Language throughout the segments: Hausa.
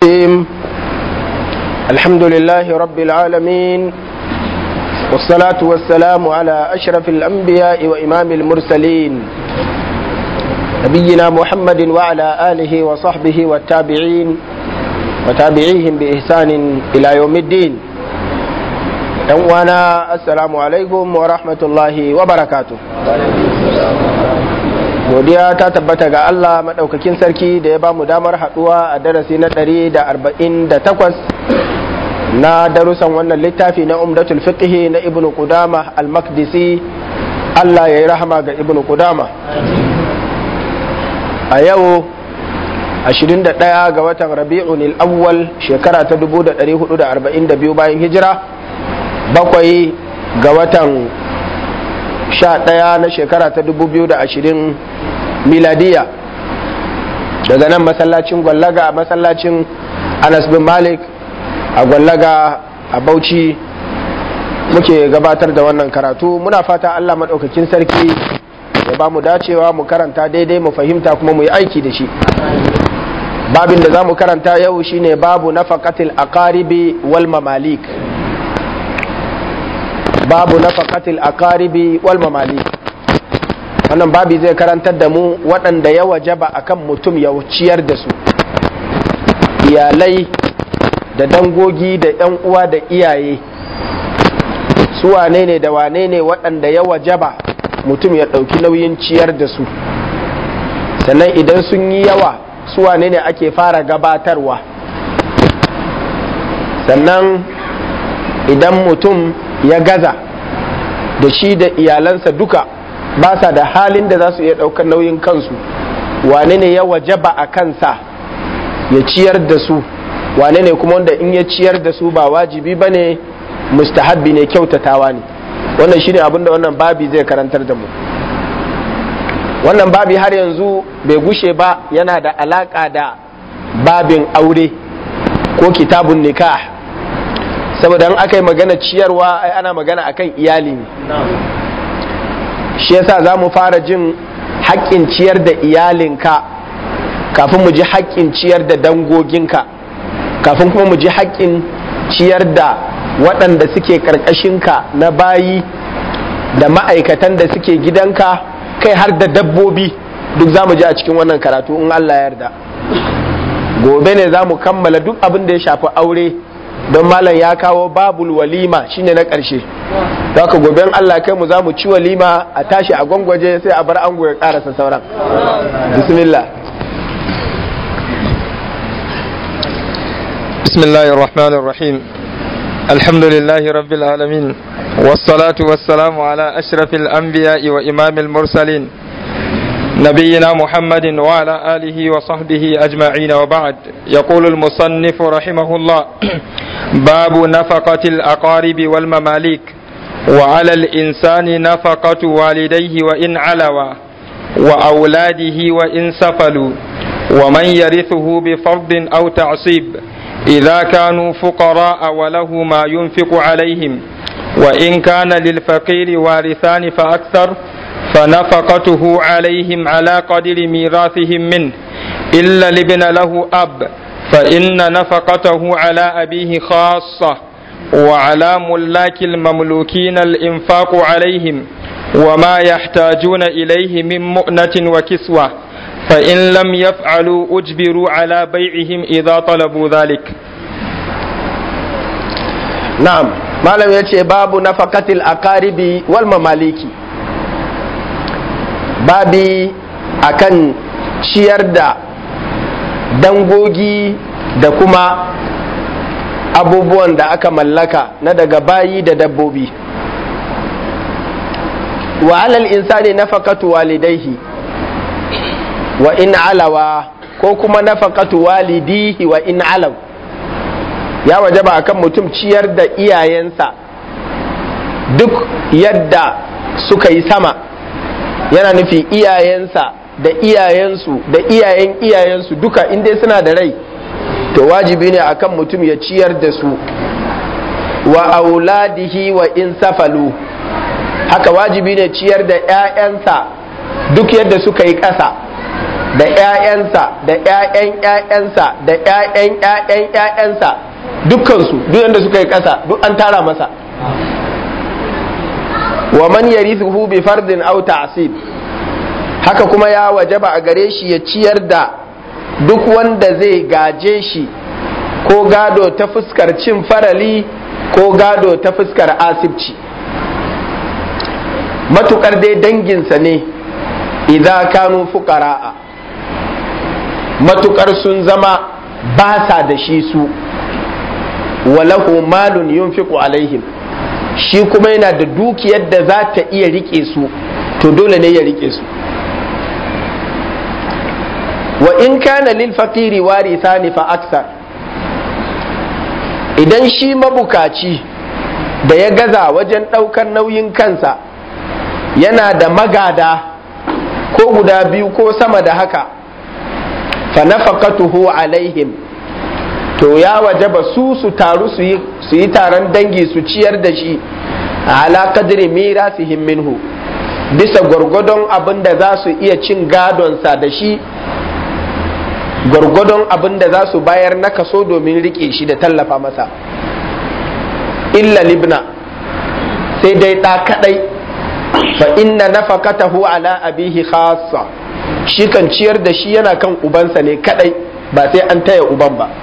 الرحيم الحمد لله رب العالمين والصلاة والسلام على أشرف الأنبياء وإمام المرسلين نبينا محمد وعلى آله وصحبه والتابعين وتابعيهم بإحسان إلى يوم الدين وانا السلام عليكم ورحمة الله وبركاته godiya ta tabbata ga Allah maɗaukakin sarki da ya ba mu damar haɗuwa a darasi na ɗari da arba'in da takwas na darussan wannan littafi na umdatul fiqhi na ibnu qudama al-makdisi Allah ya yi rahama ga ibnu qudama a yau 21 ga watan rabi'un al-awwal shekara ta 1442 bayan hijira bakwai ga watan 11 na shekara ta 2020 miladiya daga nan masallacin gwallaga a masallacin anas bin malik a gwallaga a bauchi muke gabatar da wannan karatu muna fata allah maɗaukakin sarki ya ba mu dacewa mu karanta daidai mu fahimta kuma mu yi aiki da shi babin da za mu karanta yau shine babu nafaqatil aqaribi wal mamalik babu nafaqatil aqaribi wal mamalik wannan babi zai karantar da mu waɗanda ya wajaba akan mutum ya ciyar da su iyalai da dangogi da 'yan uwa da iyaye su wane ne da wane ne waɗanda ya wajaba mutum ya ɗauki nauyin ciyar da su sannan idan sun yi yawa su wane ne ake fara gabatarwa sannan idan mutum ya gaza da shi da iyalansa duka ba sa da halin da za su iya ɗaukar nauyin kansu wane ne ya wajaba a kansa ya ciyar da su wane ne kuma wanda in ya ciyar da su ba wajibi ba ne mustahabbi ne kyautatawa ne wannan shine abinda wannan babi zai karantar da mu wannan babi har yanzu bai gushe ba yana da alaka da babin aure ko kitabun nikah saboda in aka yi magana ciyarwa ai ana magana akan iyali ne shi yasa za mu fara jin haƙƙin ciyar da iyalinka kafin mu ji haƙƙin ciyar da dangoginka kafin kuma mu ji haƙƙin ciyar da waɗanda suke ƙarƙashinka na bayi da ma'aikatan da suke gidanka kai har da dabbobi duk za mu ji a cikin wannan karatu in Allah yarda gobe ne za mu kammala duk abin da ya shafi aure don malam ya kawo babul walima shine na ƙarshe haka goben Allah kai mu za mu ci walima a tashi a gwangwaje sai a bar ango ya karasa sauran bismillah بسم الله الرحمن الرحيم الحمد لله رب العالمين والصلاة والسلام على أشرف الأنبياء وإمام المرسلين نبينا محمد وعلى آله وصحبه أجمعين وبعد يقول المصنف رحمه الله باب نفقة الأقارب والمماليك وعلى الإنسان نفقة والديه وإن علوا وأولاده وإن سفلوا ومن يرثه بفرض أو تعصيب إذا كانوا فقراء وله ما ينفق عليهم وإن كان للفقير وارثان فأكثر فنفقته عليهم على قدر ميراثهم منه إلا لابن له أب فإن نفقته على أبيه خاصة وعلى ملاك المملوكين الإنفاق عليهم وما يحتاجون إليه من مؤنة وكسوة فإن لم يفعلوا أجبروا على بيعهم إذا طلبوا ذلك نعم ما لم يتي باب نفقة الأقارب والمماليك babi akan ciyar da dangogi da kuma abubuwan da aka mallaka na daga bayi da dabbobi wa alal insani nafaqatu walidaihi wa in alawa ko kuma nafaqatu walidihi wa in alaw ya wajaba akan mutum ciyar da iyayensa duk yadda suka yi sama yana nufi iyayensa da iyayensu da iyayen iyayensu duka inda suna da rai to wajibi ne akan mutum ya ciyar da su wa auladihi wa in safalu haka wajibi ne ciyar da 'ya'yansa duk yadda suka yi ƙasa da 'ya'yansa da 'ya'yan 'ya'yansa da 'ya'yan 'ya'yan 'ya'yansa dukkansu duk yadda suka yi ƙasa duk an tara masa wa man yarithuhu bi fardin aw ta'sib haka kuma ya wajaba a gare shi ya ciyar da duk wanda zai gaje shi ko gado ta fuskar cin farali ko gado ta fuskar asibci matukar dai danginsa ne idan kanu fuqara'a matukar sun zama ba sa da shi su walahu malun yunfiqu alaihim shi kuma yana da dukiyar da za ta iya rike su to dole ne ya rike su wa in kana lil faqiri warithani fa aksar idan shi mabukaci da ya gaza wajen ɗaukar nauyin kansa yana da magada ko guda biyu ko sama da haka fa nafaqatuhu alaihim to ya wajaba su su taru su yi taron dangi su ciyar da shi ala kadri mirasihim minhu bisa gwargwadon abin da za su iya cin gadonsa da shi gwargwadon abin da za su bayar na kaso domin rike shi da tallafa masa illa libna sai dai ɗa kaɗai fa inna nafaqatahu ala abihi khassa shi kan ciyar da shi yana kan ubansa ne kaɗai ba sai an taya uban ba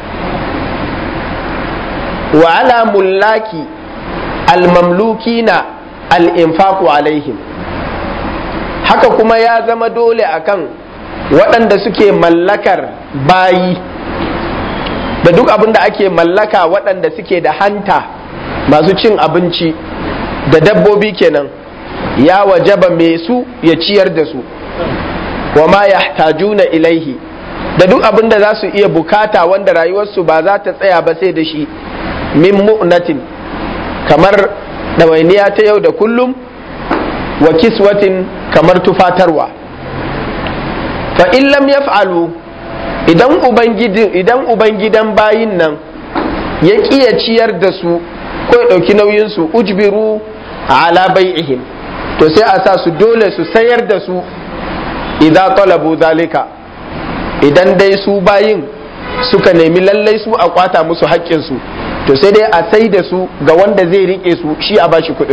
wa ala mullaki almamlukina al-infaqu alaihim haka kuma ya zama dole akan waɗanda suke mallakar bayi da duk abin da ake mallaka waɗanda suke da hanta masu cin abinci da dabbobi kenan ya wajaba mai su ya ciyar da su wa ma yahtajuna ilaihi da duk abin da za su iya bukata wanda rayuwarsu ba za ta tsaya ba sai da shi min mu'natin kamar ɗawainiya ta yau da kullum wa kiswatin kamar tufatarwa fa in lam yaf'alu idan ubangijin idan ubangidan bayin nan ya kiya ciyar da su ko ya ɗauki nauyin su ujbiru ala bai'ihim to sai a sa su dole su sayar da su idan talabu zalika idan dai su bayin suka nemi lallai su a kwata musu haƙƙinsu to sai dai a sai da su ga wanda zai rike su shi a bashi kuɗin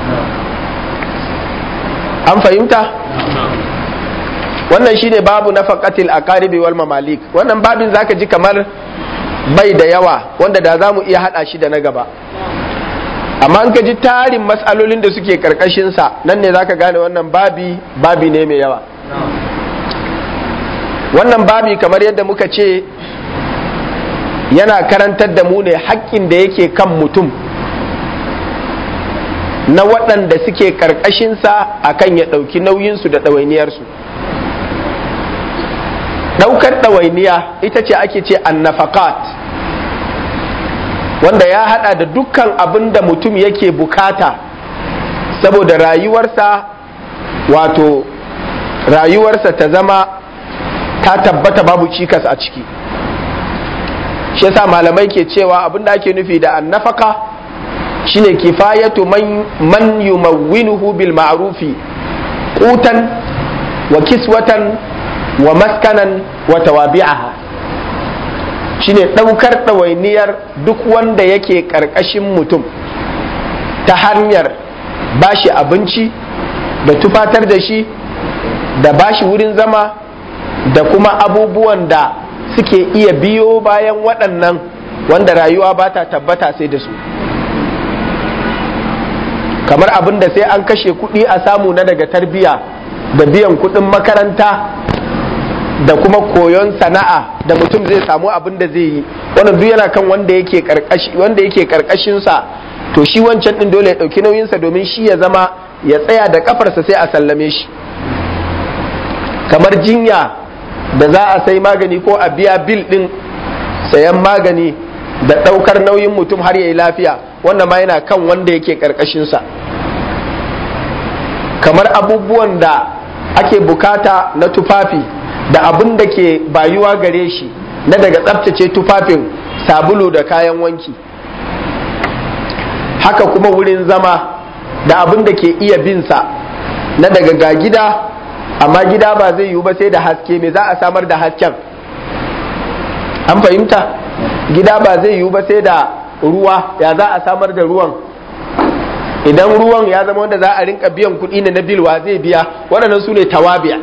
an fahimta wannan shine babu na faƙatil a ƙaribi wal mamalik wannan babin zaka ji kamar bai da yawa wanda da za mu iya haɗa shi da na gaba amma an ka ji tarin matsalolin da suke ƙarƙashinsa nan ne zaka gane wannan babi babi ne mai yawa wannan babi kamar yadda muka ce yana karantar da mu ne haƙƙin da yake kan mutum na waɗanda suke ƙarƙashinsa a kan ya ɗauki nauyinsu da ɗawainiyarsu ɗaukar ɗawainiya ita ce ake ce annafakat wanda ya haɗa da dukkan abin da mutum yake bukata saboda rayuwarsa wato rayuwarsa ta zama ta tabbata babu cikas a ciki shi yasa malamai ke cewa abin da ake nufi da annafaka shine kifayatu man, man yumawwinuhu bil ma'rufi qutan wa kiswatan wa maskanan wa tawabi'aha shine daukar ɗawainiyar duk wanda yake ƙarƙashin mutum ta hanyar bashi abinci da tufatar da shi da bashi wurin zama da kuma abubuwan da suke iya biyo bayan waɗannan wanda rayuwa ba ta tabbata sai da su kamar abin da sai an kashe kuɗi a samu na daga tarbiya da biyan kuɗin makaranta da kuma koyon sana'a da mutum zai samu abin da zai yi wannan duk yana kan wanda yake karkashi wanda yake karkashin sa to shi wancan din dole ya dauki nauyin sa domin shi ya zama ya tsaya da kafarsa sai a sallame shi kamar jinya da za a sai magani ko a biya bil din sayan magani da daukar nauyin mutum har yayi lafiya wannan ma yana kan wanda yake karkashin sa kamar abubuwan da ake bukata na tufafi da abin da ke bayuwa gare shi na daga tsabtace tufafin sabulu da kayan wanki haka kuma wurin zama da abin da ke iya binsa na daga ga gida amma gida ba zai yiwu ba sai da haske me za a samar da hasken an fahimta gida ba zai yiwu ba sai da ruwa ya za a samar da ruwan idan ruwan ya zama wanda za a rinka biyan kuɗi ne na bilwa zai biya waɗannan su ne tawabiya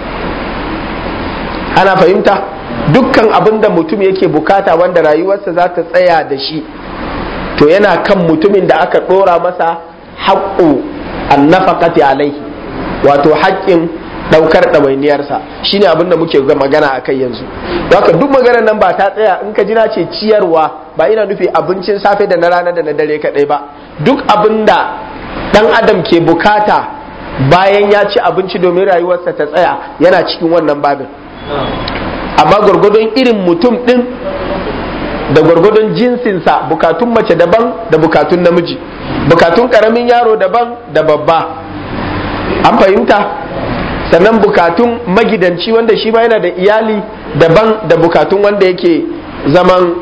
ana fahimta dukkan abin da mutum yake bukata wanda rayuwarsa za ta tsaya da shi to yana kan mutumin da aka ɗora masa haƙƙo annafaqati alaihi wato haƙƙin ɗaukar ɗawainiyarsa shine abin da muke magana a kai yanzu haka duk maganar nan ba ta tsaya in ka ji na ce ciyarwa ba ina nufi abincin safe da na rana da na dare kaɗai ba duk abin da ɗan adam ke bukata bayan ya ci abinci domin rayuwarsa ta tsaya yana cikin wannan babin amma gwargwadon irin mutum ɗin da gwargwadon jinsinsa bukatun mace daban da bukatun namiji bukatun ƙaramin yaro daban da babba an fahimta sannan bukatun magidanci wanda shi ma yana da iyali daban da bukatun wanda yake zaman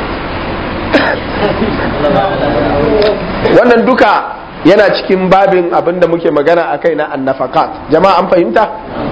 wannan duka yana cikin babin abin da muke magana a kai na annafakat jama'a an fahimta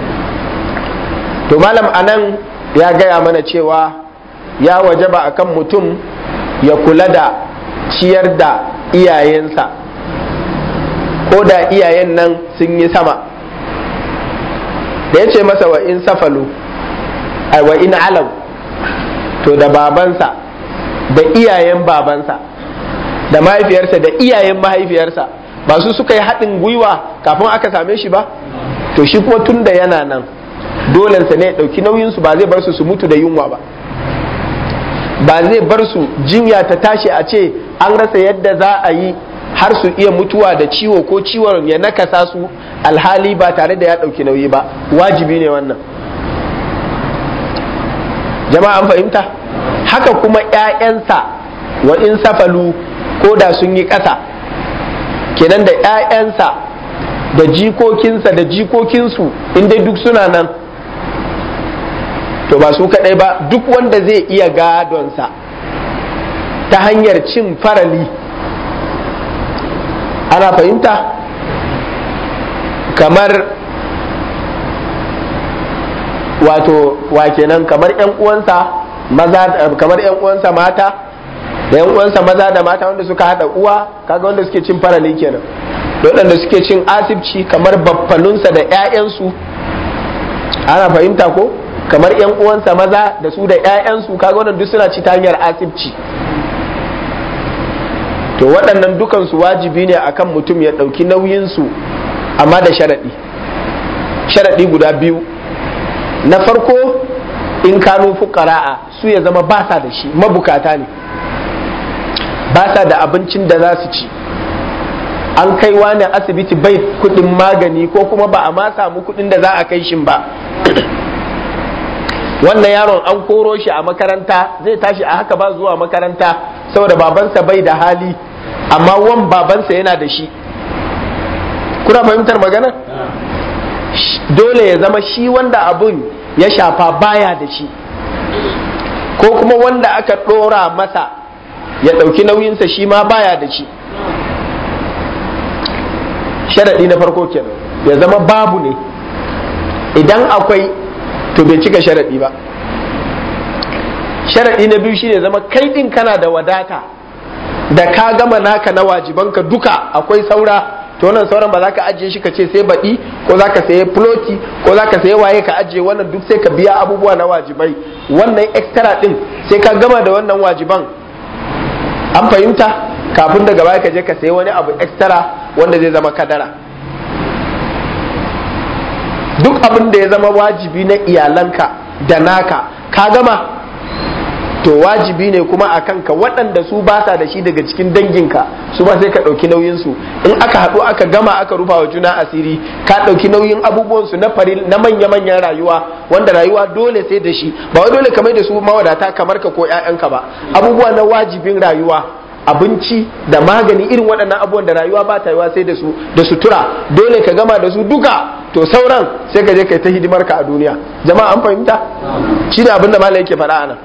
to malam anan ya gaya mana cewa ya wajaba akan mutum ya kula da ciyar da iyayensa ko da iyayen nan sun yi sama da ya ce masa wa in safalu ai wa in alau to da babansa da iyayen babansa da mahaifiyarsa da iyayen mahaifiyarsa ba su suka yi haɗin gwiwa kafin aka same shi ba to shi kuma tun da yana nan dolensa ne ya ɗauki nauyinsu ba zai bar su su mutu da yunwa ba ba zai bar su jinya ta tashi a ce an rasa yadda za a yi har su iya mutuwa da ciwo ko ciwon ya nakasa su alhali ba tare da ya ɗauki nauyi ba wajibi ne wannan jama'a an fahimta haka kuma 'ya'yansa wa in safalu ko da sun yi ƙasa kenan da 'ya'yansa da jikokinsa da jikokinsu inda duk suna nan to ba su kaɗai ba duk wanda zai iya gadonsa ta hanyar cin farali ana fahimta kamar wato wa kenan kamar yan uwansa maza kamar yan uwansa mata da yan uwansa maza da mata wanda suka hada uwa kaga wanda suke cin farali kenan da waɗanda suke cin asibci kamar baffanunsa da 'ya'yansu ana fahimta ko kamar yan uwansa maza da su da 'ya'yansu kaga wannan duk suna ci ta hanyar asibci to waɗannan dukansu wajibi ne akan mutum ya ɗauki nauyinsu amma da sharaɗi sharaɗi guda biyu na farko in kanu fuqara'a su ya zama ba sa da shi mabukata ne ba sa da abincin da za su ci an kai wani asibiti bai kudin magani ko kuma ba a ma samu kudin da za a kai shin ba wannan yaron an koro shi a makaranta zai tashi a haka ba zuwa makaranta saboda babansa bai da hali amma wan babansa yana da shi kuna fahimtar magana dole ya zama shi wanda abun ya shafa baya da shi ko kuma wanda aka ɗora masa ya ɗauki nauyinsa shi ma baya da shi sharaɗi na farko kenan ya zama babu ne idan akwai to bai cika sharaɗi ba sharaɗi na biyu shine zama kai ɗin kana da wadata da ka gama naka na wajibanka duka akwai saura to wannan sauran ba za ka ajiye shi ka ce sai baɗi ko za ka saye floti ko za ka saye waye ka ajiye wannan duk sai ka biya abubuwa na wajibai wannan extra ɗin sai ka gama da wannan wajiban an fahimta kafin daga baya ka je ka sayi wani abu extra wanda zai zama kadara duk abin da ya zama wajibi na iyalanka da naka ka gama to wajibi ne kuma a kanka waɗanda su ba sa da shi daga cikin danginka su ba sai ka ɗauki nauyinsu in aka haɗu aka gama aka rufa wa juna asiri ka ɗauki nauyin abubuwansu na faril na manya-manyan rayuwa wanda rayuwa dole sai da shi ba wai dole kamar da su mawadata kamar ka ko 'ya'yanka ba abubuwa na wajibin rayuwa abinci da magani irin waɗannan abubuwan da rayuwa ba ta yiwa sai da su da sutura dole ka gama da su duka to sauran sai ka je kai ta hidimar ka a duniya jama'a an fahimta shi da abin da malam yake faɗa anan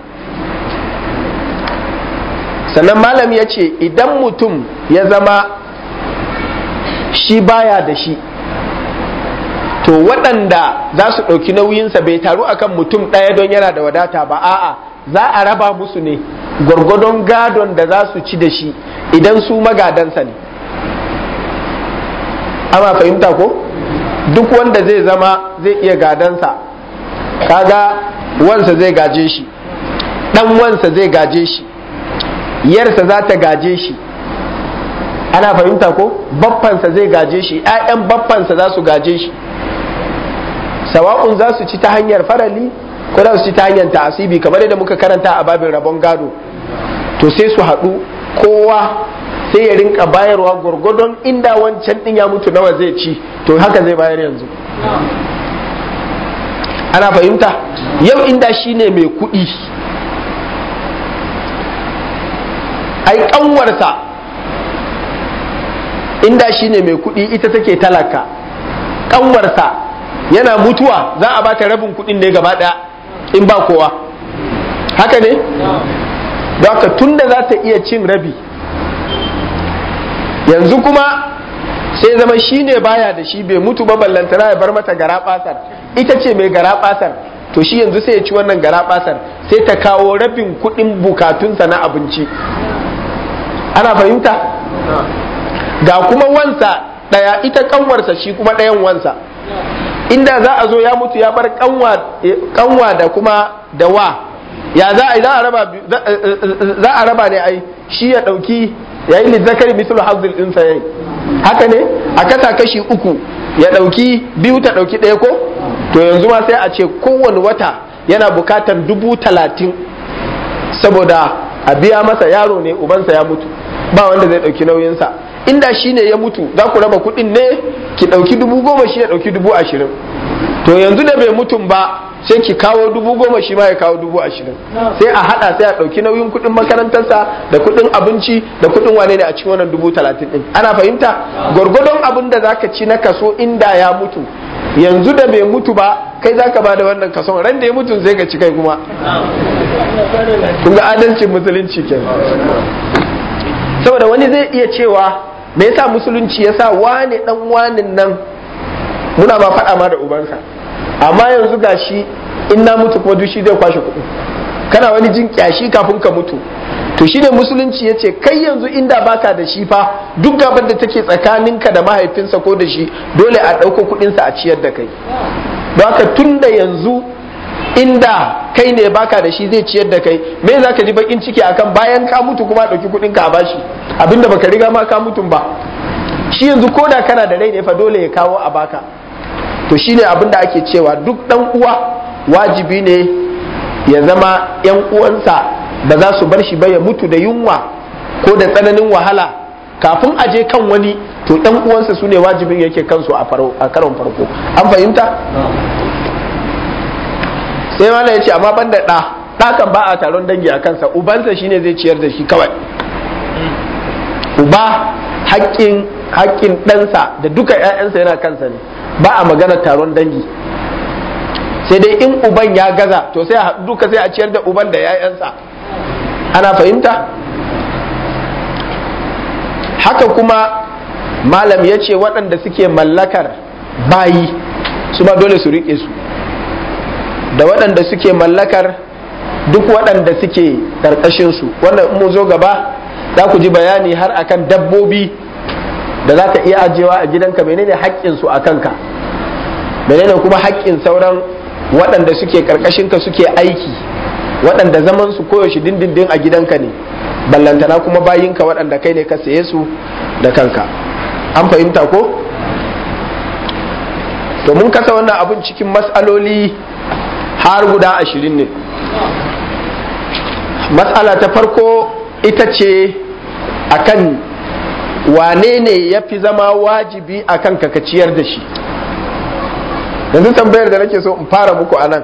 sannan malam ya ce idan mutum ya zama shi baya da shi to waɗanda za su ɗauki nauyinsa bai taru akan mutum ɗaya don yana da wadata ba a'a za a raba musu ne gwargwadon gadon da za su ci da shi idan su magadansa ne ana fahimta ko duk wanda zai zama zai iya gadansa kaga wansa zai gaje shi ɗan wansa zai gaje shi yarsa za ta gaje shi ana fahimta ko baffansa zai gaje shi 'ya'yan baffansa za su gaje shi sawa'un za su ci ta hanyar farali ko za su ci ta hanyar ta'asibi kamar yadda muka karanta a babin rabon gado to sai su haɗu kowa sai ya rinka bayarwa gwargwadon inda wancan ɗin ya mutu nawa zai ci to haka zai bayar yanzu ana fahimta yau inda shine mai kuɗi ai ƙanwarsa inda shine mai kuɗi ita take talaka ƙanwarsa yana mutuwa za a bata rabin kuɗin ne gaba ɗaya in ba kowa haka ne don haka tunda za ta iya cin rabi yanzu kuma sai zama shi ne baya da shi bai mutu ba ballantana ya bar mata gara basar ita ce mai gara basar to shi yanzu sai ya ci wannan gara basar sai ta kawo rabin kuɗin bukatunsa na abinci ana fahimta ga kuma wansa ɗaya ita kanwarsa shi kuma ɗayan wansa inda za a zo ya mutu ya bar kanwa da kuma da wa ya za a za a raba ne ai shi ya ɗauki ya yi lizzakari mislu hazil ɗinsa yayi haka ne a kasa kashi uku ya ɗauki biyu ta ɗauki ɗaya ko to yanzu ma sai a ce kowane wata yana bukatar dubu talatin saboda a biya masa yaro ne ubansa ya mutu ba wanda zai ɗauki nauyinsa inda shi ne ya mutu za ku raba kuɗin ne ki ɗauki dubu goma shi ya ɗauki dubu ashirin to yanzu da bai mutum ba sai ki kawo dubu goma shi ma ya kawo dubu ashirin sai a haɗa sai a ɗauki nauyin kuɗin makarantarsa da kuɗin abinci da kuɗin wane ne a cikin wannan dubu talatin ɗin ana fahimta gwargwadon abin da zaka ci na kaso inda ya mutu yanzu da bai mutu ba kai zaka ba da wannan kason ran da ya mutu zai ka ci kai kuma kun ga adalcin musulunci kenan saboda wani zai iya cewa me yasa musulunci ya sa wane dan wanin nan muna ba faɗa ma da ubansa amma yanzu gashi in na mutu kuma duk shi zai kwashe kuɗi kana wani jin kyashi kafin ka mutu to shine musulunci ya ce kai yanzu inda baka da shi fa duk gabar da take tsakaninka da mahaifinsa ko da shi dole a ɗauko kuɗinsa a ciyar da kai don haka tun da yanzu inda kai ne baka da shi zai ciyar da kai me za ka ji bakin ciki akan bayan ka mutu kuma ɗauki kuɗin ka a bashi abinda baka riga ma ka mutum ba shi yanzu ko da kana da rai ne fa dole ya kawo a baka to shine abin da ake cewa duk dan uwa wajibi ne ya zama yan uwansa ba za su bar shi ba ya mutu da yunwa ko da tsananin wahala kafin a je kan wani to dan uwansa su ne wajibin yake kansu a karon farko an fahimta sai mana ya ce amma ban da ɗa ɗa kan ba a taron dangi a kansa ubansa shine zai ciyar da shi kawai uba haƙƙin haƙƙin ɗansa da duka 'ya'yansa yana kansa ne ba a magana taron dangi sai dai in uban ya gaza to sai a duka sai a ciyar da uban da 'ya'yansa ana fahimta haka kuma malam ya ce waɗanda suke mallakar bayi su ma dole su riƙe su da waɗanda suke mallakar duk waɗanda suke ƙarƙashinsu wannan in mu zo gaba za ku ji bayani har akan dabbobi da za ka iya ajiyewa a gidanka menene haƙƙinsu a kanka menene kuma haƙƙin sauran waɗanda suke ƙarƙashinka suke aiki waɗanda zaman su koyaushe dindindin a gidanka ne ballantana kuma bayinka waɗanda kai ne ka saye su da kanka an fahimta ko to mun kasa wannan abun cikin matsaloli har guda ashirin ne matsala ta farko ita ce akan wane ne ya fi zama wajibi a kan ka ciyar da shi yanzu tambayar da nake so in fara muku a nan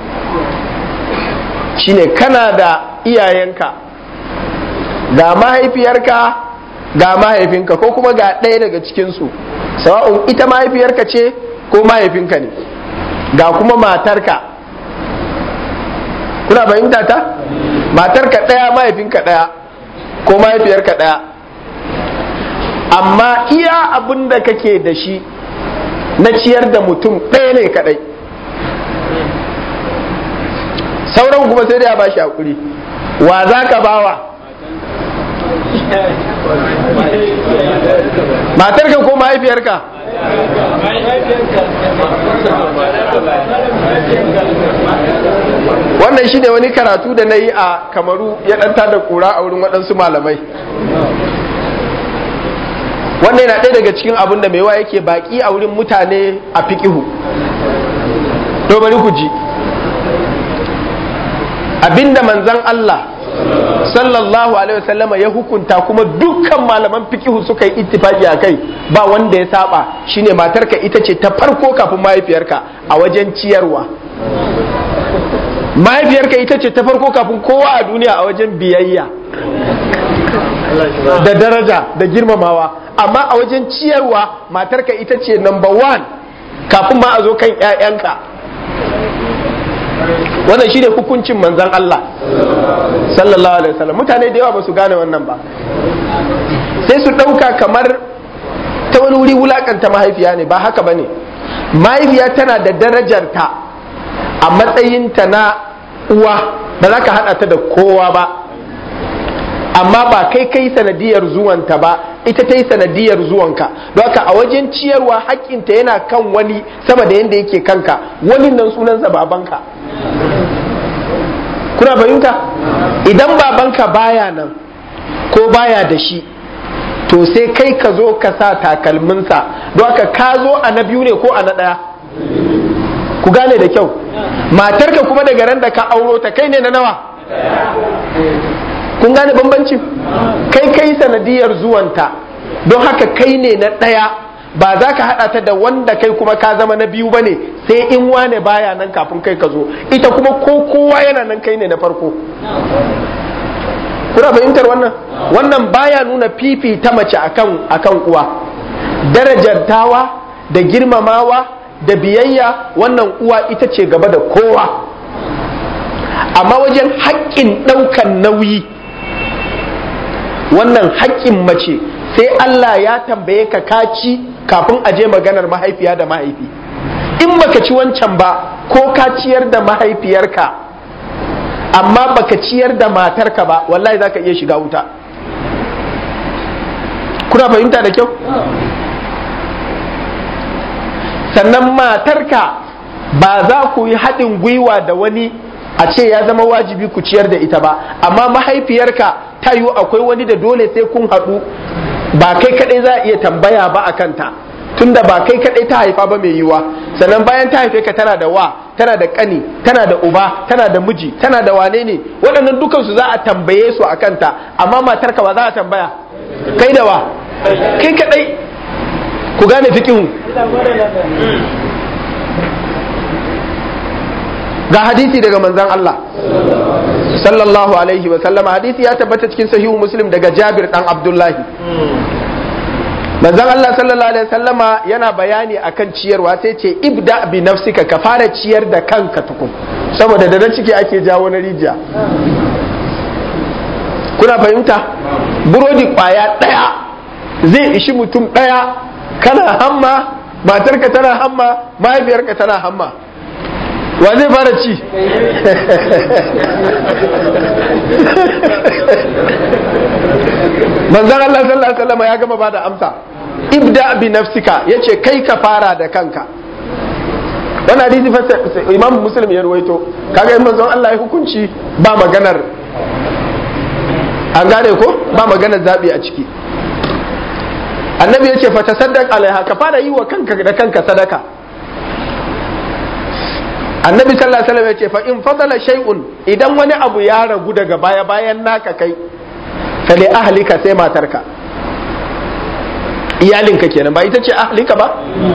shine kana da iyayenka ga mahaifiyarka ga mahaifinka ko kuma ga ɗaya daga cikinsu sawa'un ita mahaifiyarka ce ko mahaifinka ne ga kuma matarka kuna fahimta ta matarka ɗaya mahaifinka ɗaya ko mahaifiyarka ɗaya amma iya abin da kake da shi na ciyar da mutum ɗaya ne kadai sauran kuma sai dai a bashi hakuri wa za ka bawa matarka ko mahaifiyarka wannan shi ne wani karatu da na yi a kamaru ya ɗanta da ƙura a wurin waɗansu malamai wannan yana ɗaya daga cikin abin da maiwa yake baƙi a wurin mutane a fiƙihu bari ku ji abinda manzan Allah sallallahu alaihi wasallama ya hukunta kuma dukkan malaman fikihu suka yi ittifaki a kai ba wanda ya saba shine matarka ita ce ta farko kafin mahaifiyarka a wajen ciyarwa mahaifiyarka ita ce ta farko kafin kowa a duniya a wajen biyayya da daraja da girmamawa amma a wajen ciyarwa matarka ita ce number one kafin ma a zo kan 'ya'yanka wannan shi ne hukuncin manzan Allah sallallahu alaihi wasallam mutane da yawa ba su gane wannan ba sai su ɗauka kamar ta wani wuri wulakanta mahaifiya ne ba haka ba ne mahaifiya tana da darajarta a matsayinta na uwa ba za ka haɗa ta da kowa ba amma ba kai kai sanadiyar zuwanta ba ita ta yi sanadiyar zuwanka don haka a wajen ciyarwa haƙƙinta yana kan wani sama da yadda yake kanka wani nan sunansa babanka kuna fahimta idan babanka baya nan ko baya da shi to sai kai ka zo ka sa takalminsa don haka ka zo a na biyu ne ko a na ɗaya ku gane da kyau matarka kuma daga ran da ka auro ta kai ne na nawa kun gane bambancin kai kai sanadiyar zuwanta don haka kai ne na ɗaya ba za ka haɗa ta da wanda kai kuma ka zama na biyu ba ne sai in wane baya nan kafin kai ka zo ita kuma ko kowa yana nan kai ne na farko kuna fahimtar wannan wannan baya nuna fifi ta mace akan akan uwa darajantawa da girmamawa da biyayya wannan uwa ita ce gaba da kowa amma wajen haƙƙin ɗaukan nauyi wannan haƙƙin mace sai Allah ya tambaye ka kaci kafin a je maganar mahaifiya da mahaifi in baka ci wancan ba ko ka ciyar da mahaifiyarka amma baka ciyar da matarka ba wallahi za ka iya shiga wuta kuna fahimta da kyau sannan matarka ba za ku yi haɗin gwiwa da wani a ce ya zama wajibi ku ciyar da ita ba amma mahaifiyarka ta yiwu akwai wani da dole sai kun haɗu ba kai kaɗai za a iya tambaya ba a kanta tunda ba kai kaɗai ta haifa ba mai yiwa sannan bayan ta haife ka tana da wa tana da ƙani tana da uba tana da miji tana da wane ne waɗannan dukansu za a tambaye su a kanta amma matarka ba za a tambaya kai da wa kai kaɗai ku gane fikihu ga hadisi daga manzan Allah sallallahu alaihi wa sallama hadisi ya tabbata cikin sahihu muslim daga Jabir dan Abdullahi manzan Allah sallallahu alaihi wa sallama yana bayani akan ciyarwa sai ce ibda bi nafsika ka fara ciyar da kanka tukun saboda da nan ciki ake jawo na rijiya kuna fahimta burodi kwaya daya zai ishi mutum daya kana hamma matarka tana hamma mahaifiyarka tana hamma wa zai fara ci manzan Allah sallallahu alaihi wasallam ya gama ba da amsa ibda bi nafsika yace kai ka fara da kanka wannan hadisi fa imam muslim ya ruwaito kaga in manzon Allah ya hukunci ba maganar an gane ko ba maganar zabi a ciki annabi yace fa tasaddaq alaiha ka fara yi wa kanka da kanka sadaka annabi sallallahu alaihi wasallam ya ce fa in fadala shay'un idan wani abu ya ragu daga baya bayan naka kai fa li ahlika sai matarka iyalinka kenan ba ita ce ahlika ba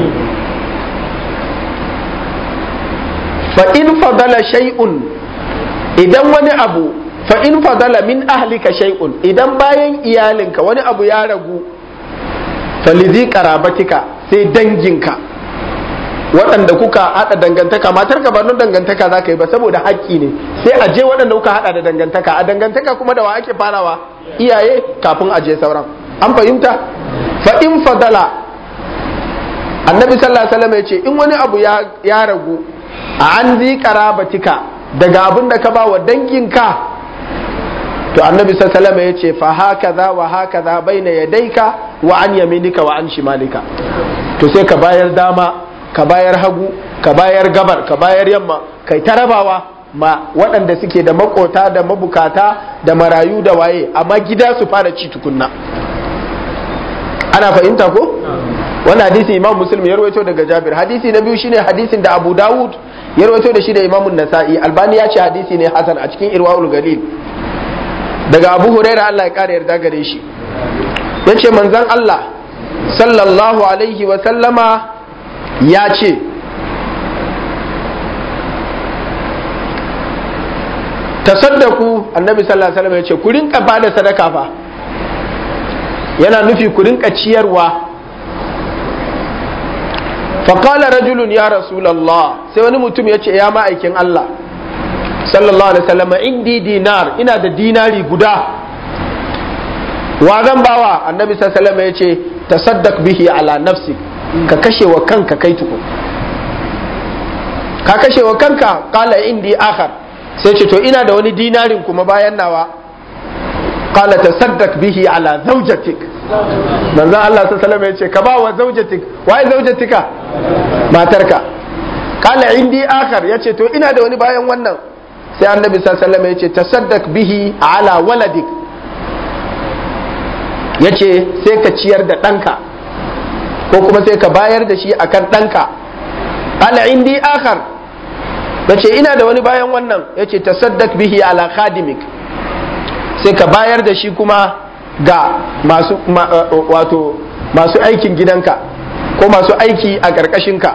fa in fadala shay'un idan wani abu fa in fadala min ahlika shay'un idan bayan iyalinka wani abu ya ragu fa li qarabatika sai danginka waɗanda kuka haɗa dangantaka matar ka ba don dangantaka za ka yi ba saboda haƙƙi ne sai a je waɗanda kuka haɗa da dangantaka a dangantaka kuma da wa ake farawa iyaye kafin a je sauran an fahimta fa in fadala annabi sallallahu alaihi wasallam ya ce in wani abu ya ragu a an zi karabatika daga abin da ka ba wa danginka to annabi sallallahu alaihi wasallam ya ce fa hakaza wa hakaza baina yadayka wa an yaminika wa an shimalika to sai ka bayar dama ka bayar hagu ka bayar gabar ka bayar yamma kai ta rabawa ma waɗanda suke da makota da mabukata da marayu da waye amma gida su fara ci tukunna ana fahimta ko wannan hadisi imam muslim ya rawaito daga jabir hadisi na biyu shine hadisin da abu dawud ya rawaito da shi da imam nasa'i albani ya ce hadisi ne hasan a cikin irwaul galil daga abu huraira allah ya kara yarda gare shi ya ce manzan allah sallallahu alaihi wa sallama ya ce tasaddaku annabi sallallahu alaihi wasallam ya ce ku rinka bada sadaka fa yana nufi ku rinka ciyarwa faƙala rajulun ya rasulallah sai wani mutum ya ce ya ma'aikin Allah sallallahu alaihi wasallam indi dinar ina da dinari guda wa zan bawa annabi sallallahu alaihi wasallam ya ce tasaddaq bihi ala nafsi ka kashe wa kanka kai tukun ka kashe wa kanka qala indi akhar sai ce to ina da wani dinarin kuma bayan nawa qala tasaddaq bihi ala zawjatik manzon Allah sallallahu alaihi wasallam ya ce ka ba wa zawjatik waye zawjatika matarka qala indi akhar yace to ina da wani bayan wannan sai annabi sallallahu alaihi wasallam ya ce tasaddaq bihi ala waladik yace sai ka ciyar da ɗanka ko kuma sai ka bayar da shi akan ɗanka qala indi akhar yace ina da wani bayan wannan yace tasaddaq bihi ala khadimik sai ka bayar da shi kuma ga masu wato masu aikin gidanka ko masu aiki a ƙarƙashinka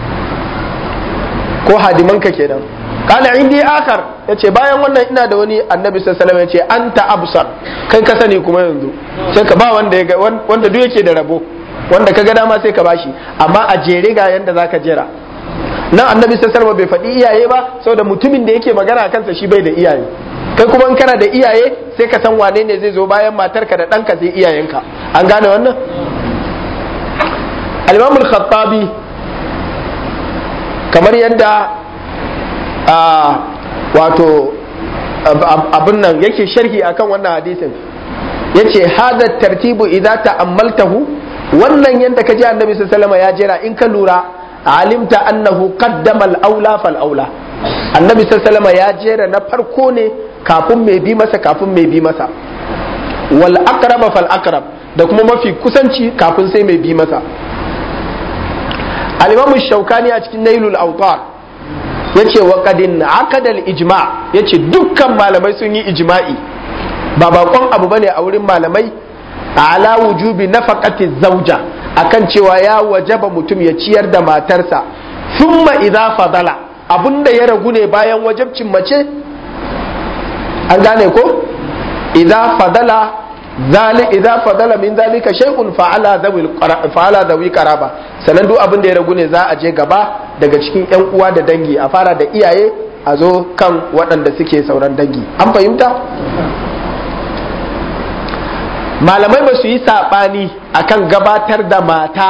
ko hadimanka kenan kana indi akar yace bayan wannan ina da wani annabi sallallahu alaihi wasallam yace anta absar kai ka sani kuma yanzu sai ka ba wanda ya wanda duk yake da rabo wanda ka ga dama sai ka bashi amma a jere ga yanda zaka jera nan annabi sallallahu alaihi bai faɗi iyaye ba saboda mutumin da yake magana kansa shi bai da iyaye kai kuma in kana da iyaye sai ka san wane ne zai zo bayan matarka da ɗanka sai iyayenka an gane wannan al-imam al-khattabi kamar yadda wato abin nan yake sharhi akan wannan hadisin yace hada tartibu idza ta'ammaltahu wannan yadda ka ji annabi sallallahu ya jera in ka lura alimta annahu qaddama al-aula fal aula annabi sallallahu ya jera na farko ne kafin mai bi masa kafin mai bi masa wal aqraba fal aqrab da kuma mafi kusanci kafin sai mai bi masa al-imam shaukani a cikin nailul awtar yace wa qadin aqada al-ijma yace dukkan malamai sun yi ijma'i ba bakon abu bane a wurin malamai ala wujubi nafaqati zawja akan cewa ya wajaba mutum ya ciyar da matarsa thumma idza fadala abunda ya ragu ne bayan wajabcin mace an gane ko idza fadala zali idza fadala min zalika shay'un fa'ala dhawi fa'ala dhawi qaraba sanan duk abin da ya ragu ne za a je gaba daga cikin yan uwa da dangi a fara da iyaye a zo kan waɗanda suke sauran dangi an fahimta malamai ba su yi saɓani akan gabatar da mata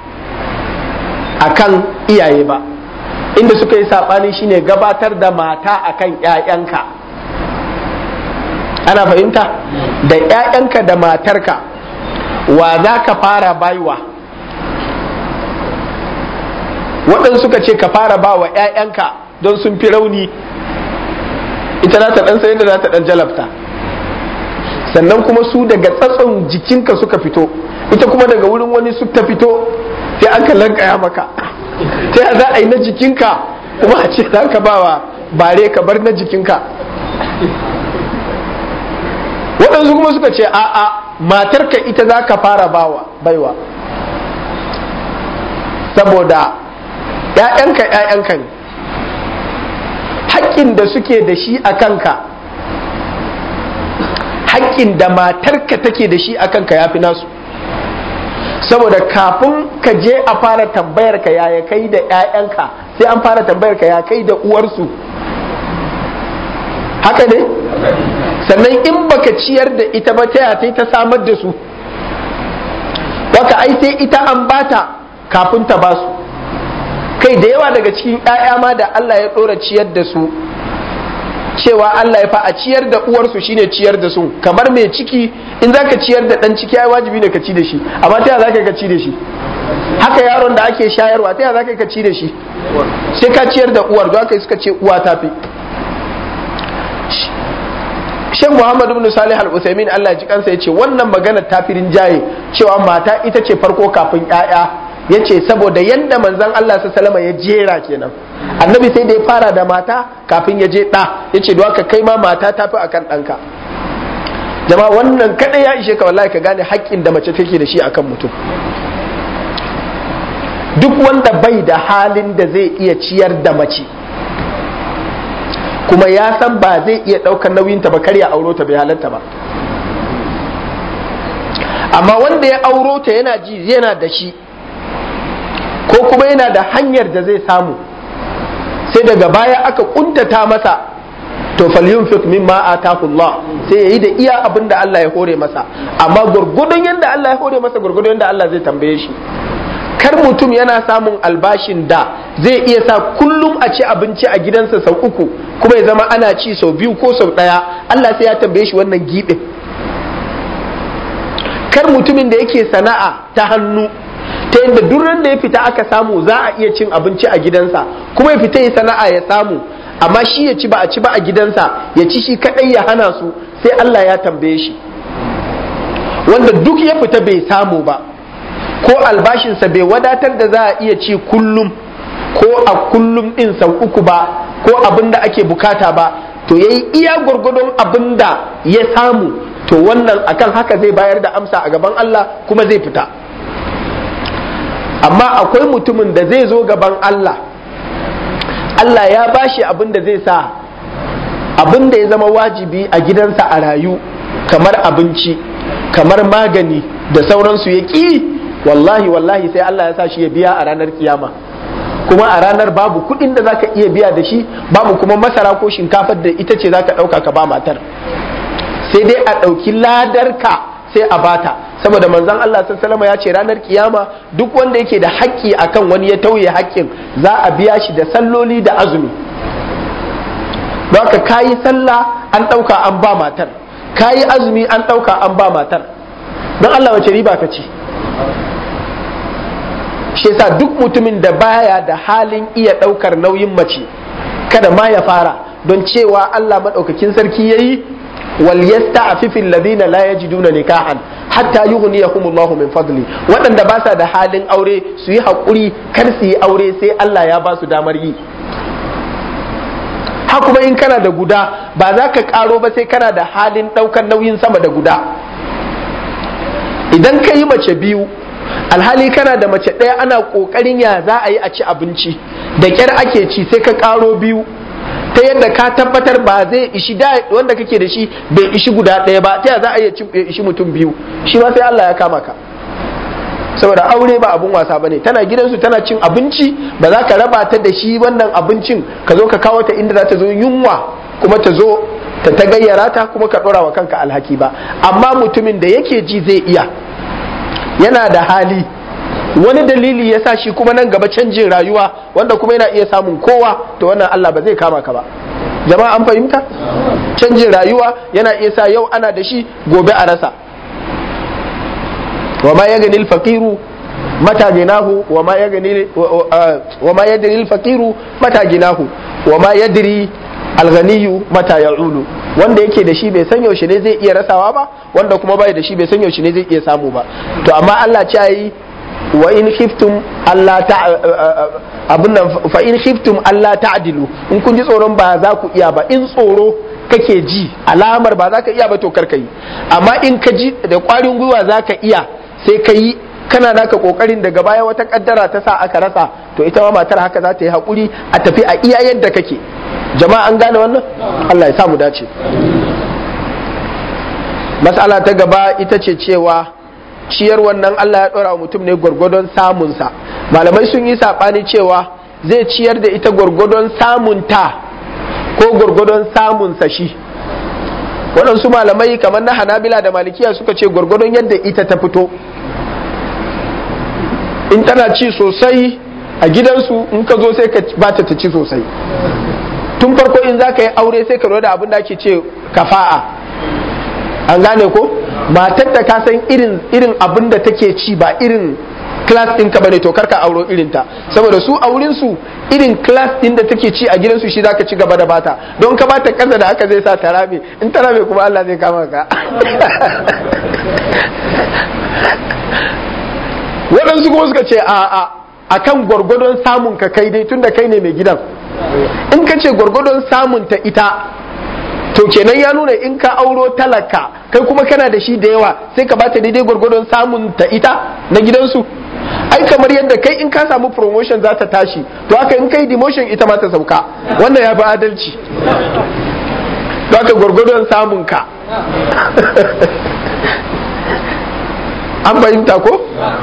akan iyaye ba inda suka yi saɓani shine gabatar da mata akan 'ya'yanka ana fahimta da 'ya'yanka da matarka wa za ka fara baiwa waɗansu suka ce ka fara ba wa 'ya'yanka don sun fi rauni ita za ta ɗan sayin da za ta ɗan jalabta sannan kuma su daga tsatson jikinka suka fito ita kuma daga wurin wani su ta fito sai aka lankaya maka ta ya za a yi na jikinka kuma a ce za ka bawa bare ka bar na jikinka waɗansu kuma suka ce a'a matarka ita za ka fara bawa baiwa saboda ‘ya'yanka ‘ya'yanka ne haƙƙin da suke da shi a kanka haƙƙin da matarka take da shi a kanka ya fi nasu saboda kafin ka je a fara tambayar ka yaya kai da 'ya'yanka sai an fara tambayar ka ya kai da uwarsu haka ne sannan in baka ciyar da ita ba ta ta ta samar da su waka ai sai ita an bata kafin ta ba su kai da yawa daga cikin 'ya'ya ma da Allah ya ɗora ciyar da su cewa Allah ya fa a ciyar da uwarsu shine ciyar da su kamar mai ciki in zaka ciyar da dan ciki ai wajibi ne ka ci da shi amma ta zaka ka ci da shi haka yaron da ake shayarwa ta zaka ka ci da shi sai ka ciyar da uwar don haka suka ce uwa ta fi Sheikh Muhammad ibn Salih Al-Utsaimin Allah ya ji kansa yace wannan magana ta firin jaye cewa mata ita ce farko kafin ƴaƴa yace saboda yanda manzon Allah sallallahu alaihi ya jera kenan annabi sai da ya fara da mata kafin ya je ɗa yace don haka kai ma mata ta fi akan ɗanka jama'a wannan kadai ya ishe ka wallahi ka gane haƙƙin da mace take da shi akan mutum duk wanda bai da halin da zai iya ciyar da mace kuma ya san ba zai iya ɗaukar nauyinta ba kar ya auro ta bai halatta ba amma wanda ya auro ta yana ji yana da shi ko kuma yana da hanyar da zai samu sai daga baya aka kuntata masa to falyunfiq mimma atahu Allah sai yayi da iya abin da Allah ya hore masa amma gurgudun yanda Allah ya hore masa gurgudun yanda Allah zai tambaye shi kar mutum yana samun albashin da zai iya sa kullum a ci abinci a gidansa sau uku kuma ya zama ana ci sau biyu ko sau ɗaya Allah sai ya tambaye shi wannan giɓin kar mutumin da yake sana'a ta hannu ta yadda duran da ya fita aka samu za a iya cin abinci a gidansa kuma ya fita ya sana'a ya samu amma shi ya ci ba a ci ba a gidansa ya ci shi kadai ya hana su sai Allah ya tambaye shi wanda duk ya fita bai samu ba ko albashinsa bai wadatar da za a iya ci kullum ko a kullum din sau uku ba ko abin da ake bukata ba to yayi iya gwargwadon abin da ya samu to wannan akan haka zai bayar da amsa a gaban Allah kuma zai fita amma akwai mutumin da zai zo gaban Allah Allah ya bashi abin da zai sa abin da ya zama wajibi a gidansa a rayu kamar abinci kamar magani da sauransu ya ƙi wallahi wallahi sai Allah ya sa shi ya biya a ranar kiyama kuma a ranar babu kuɗin da zaka iya biya da shi babu kuma masara ko shinkafar da ita ce zaka ɗauka ka ba matar sai dai a ɗauki ladarka sai a bata saboda manzon Allah sallallahu ya ce ranar kiyama duk wanda yake da haƙƙi akan wani ya tauye haƙƙin za a biya shi da salloli da azumi don haka kayi sallah an ɗauka an ba matar kayi azumi an ɗauka an ba matar don Allah wace riba ka ci shi yasa duk mutumin da baya da halin iya ɗaukar nauyin mace kada ma ya fara don cewa Allah maɗaukakin sarki yayi wal yasta'fifu alladhina la yajiduna nikahan hatta yughniyahum Allah min fadli waɗanda ba sa da halin aure su yi haƙuri kar su yi aure sai Allah ya ba su damar yi ha kuma in kana da guda ba za ka ƙaro ba sai kana da halin ɗaukar nauyin sama da guda idan ka yi mace biyu alhali kana da mace ɗaya ana ƙoƙarin ya za a yi a ci abinci da ƙyar ake ci sai ka ƙaro biyu ta yadda ka tabbatar ba zai ishi da wanda kake da shi bai ishi guda ɗaya ba ta ya za a iya ishi mutum biyu shi ma sai Allah ya kama ka saboda aure ba abun wasa bane tana gidansu tana cin abinci ba za ka raba ta da shi wannan abincin ka zo ka kawo ta inda za ta zo yunwa kuma ta zo ta ta gayyara ta kuma ka ɗora wa kanka alhaki ba amma mutumin da yake ji zai iya yana da hali wani dalili ya sa shi kuma nan gaba canjin rayuwa wanda kuma yana iya samun kowa to wannan Allah ba zai kama ka ba jama'a an fahimta canjin rayuwa yana iya sa yau ana da shi gobe a rasa wa ma ya gani faqiru mata ginahu wa ma ya gani wa ma yadri al-faqiru mata ginahu wa ma yadri al-ghaniyu mata ya'ulu wanda yake da shi bai san yaushe ne zai iya rasawa ba wanda kuma bai da shi bai san yaushe ne zai iya samu ba to amma Allah ce yi wa in khiftum Allah ta abun nan fa in khiftum Allah ta'dilu in kun ji tsoron ba za ku iya ba in tsoro kake ji alamar ba za ka iya ba to kar ka yi amma in ka ji da kwarin gwiwa za ka iya sai ka yi kana naka kokarin daga baya wata kaddara ta sa aka rasa to ita ma matar haka za ta yi hakuri a tafi a iya yadda kake jama'a an gane wannan Allah ya sa mu dace mas'ala ta gaba ita ce cewa ciyar wannan Allah ya ɗora wa mutum ne gwargwadon samunsa malamai sun yi saɓani cewa zai ciyar da ita gwargwadon samunta ko gwargwadon samunsa shi waɗansu malamai kamar na hanabila da malikiya suka ce gwargwadon yadda ita ta fito in tana ci sosai a gidansu in ka zo sai ka bata ta ci sosai tun farko in za ka yi aure sai ka lura da abin da ake ce kafa'a an gane ko matar da ka san irin irin abin da take ci ba irin class din ka bane to karka auro irin ta saboda su aurin su irin class din da take ci a gidansu shi zaka ci gaba da bata don ka bata kasa da haka zai sa ta rame in ta rame kuma Allah zai kama ka waɗansu kuma suka ce a a akan gwargwadon samun ka kai dai tunda kai ne mai gidan in ka ce gwargwadon samun ta ita to kenan ya nuna in ka auro talaka kai kuma kana da shi da yawa sai ka bata daidai gwargwadon samun ta ita na gidansu ai kamar yadda kai in ka samu promotion za ta tashi to haka in kai demotion ita ma ta sauka wannan ya fi adalci to haka gwargwadon samun ka an fahimta ko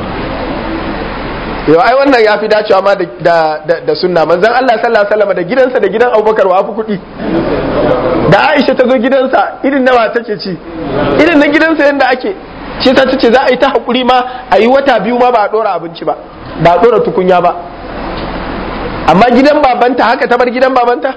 yau ai wannan ya fi dacewa ma da sunna manzan Allah sallallahu alaihi wasallam da gidansa da gidan Abubakar wa fi kuɗi da Aisha ta zo gidansa irin nawa take ci irin na gidansa yadda ake ce ta ce za a yi ta haƙuri ma a yi wata biyu ma ba a ɗora abinci ba ba a ɗora tukunya ba amma gidan babanta haka ta bar gidan babanta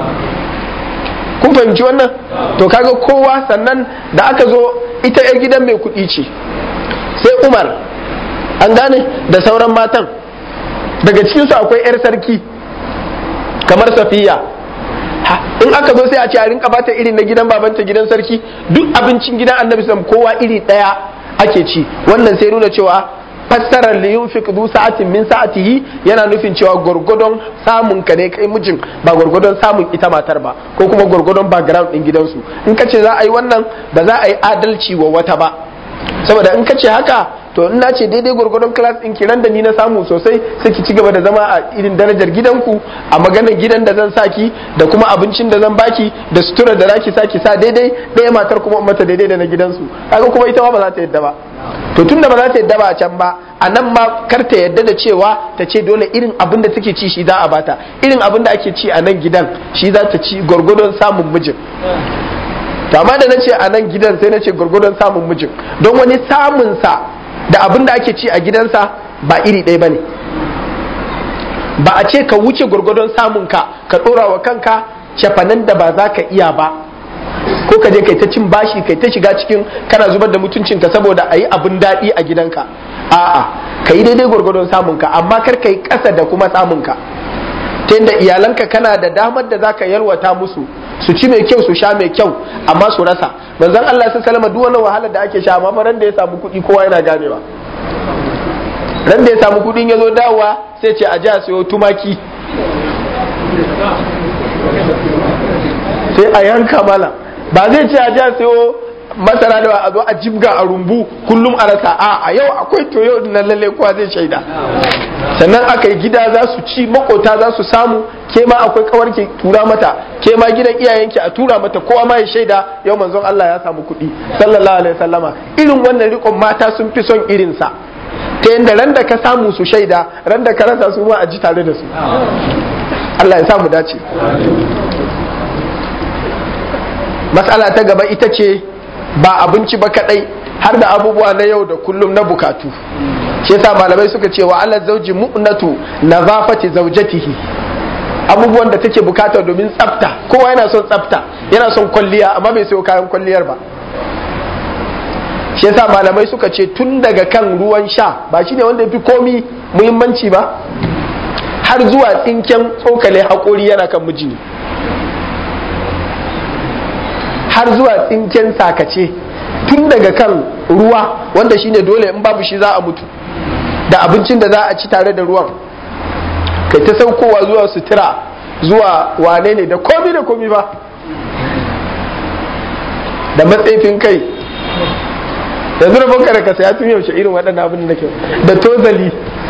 kun fahimci wannan to kaga kowa sannan da aka zo ita 'yar gidan mai kuɗi ce sai umar an gane da sauran matan daga cikinsu akwai 'yar sarki kamar safiya in aka zo sai a ce a rinka bata irin na gidan babanta gidan sarki duk abincin gidan annabi sam kowa iri daya ake ci wannan sai nuna cewa fassarar li yunfiq du sa'atin min sa'atihi yana nufin cewa gurgudon samun ka ne kai mijin ba gurgudon samun ita matar ba ko kuma gurgudon background din gidansu in ka ce za a yi wannan ba za a yi adalci wa wata ba saboda in ka ce haka to in na ce daidai gwargwadon class ɗin kiran da ni na samu sosai sai ki ci gaba da zama a irin darajar gidanku a maganar gidan da zan saki da kuma abincin da zan baki da sutura da zaki saki sa daidai ɗaya matar kuma mata daidai da na gidansu kaga kuma ita ma ba za ta yadda ba to tun da ba za ta yadda ba a can ba a nan ma kar ta yadda da cewa ta ce dole irin abin da take ci shi za a bata irin abin da ake ci a nan gidan shi za ta ci gwargwadon samun mijin to amma da na ce a nan gidan sai na ce gwargwadon samun mijin don wani samunsa da abin da ake ci a gidansa ba iri ɗaya ba ne ba a ce ka wuce gwargwadon samunka ka ɗora wa kanka shafanan da ba za ka iya ba ko ka je kai ta cin bashi kai ta shiga cikin kana zubar da mutuncinka saboda a yi abin daɗi a gidanka a'a ka yi daidai gwargwadon samunka amma kar ka yi ƙasa da kuma samunka ta yadda iyalanka kana da damar da za ka yalwata musu su ci mai kyau su sha mai kyau amma su rasa manzon Allah sun salama duk wani wahalar da ake sha amma ran da ya samu kuɗi kowa yana ganewa ran da ya samu kuɗin ya zo dawowa sai ce a ji a sayo tumaki sai a yanka mala ba zai ce a ji a sayo masara da a zo a jibga a rumbu kullum a rasa a a yau akwai to yau na lalle kowa zai shaida sannan aka yi gida za su ci makota za su samu ke ma akwai kawar ke tura mata ke ma gidan iyayenki a tura mata kowa ma ya shaida yau manzon Allah ya samu kuɗi sallallahu alaihi wasallama irin wannan rikon mata sun fi son irinsa ta yadda ran da ka samu su shaida ran da ka rasa su ma a ji tare da su Allah ya samu dace matsala ta gaba ita ce ba abinci ba kadai har da abubuwa na yau da kullum na bukatu shi yasa malamai suka ce wa ala zauji mu'natu nazafati zaujatihi abubuwan da take bukata domin tsafta kowa yana son tsafta yana son kwalliya amma bai sayo kayan kwalliyar ba shi yasa malamai suka ce tun daga kan ruwan sha ba shine wanda fi komi muhimmanci ba har zuwa tsinken tsokale haƙori yana kan miji ne har zuwa tsinken sakace tun daga kan ruwa wanda shine dole in babu shi za a mutu da abincin da za a ci tare da ruwan kai ta saukowa zuwa sutura zuwa wane ne da komi da komi ba da matsaifin kai yanzu da banka da ka saya tun yaushe irin waɗannan abin da nake da tozali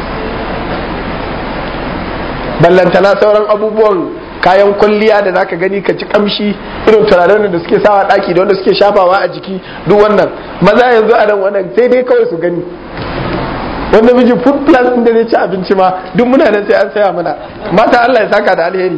ballantana sauran abubuwan kayan kwalliya da zaka gani ka ci kamshi irin turaren da suke sawa daki da wanda suke shafawa a jiki duk wannan maza yanzu a nan wannan sai dai kawai su gani wanda miji food plus din da zai ci abinci ma duk muna nan sai an saya mana mata Allah ya saka da alheri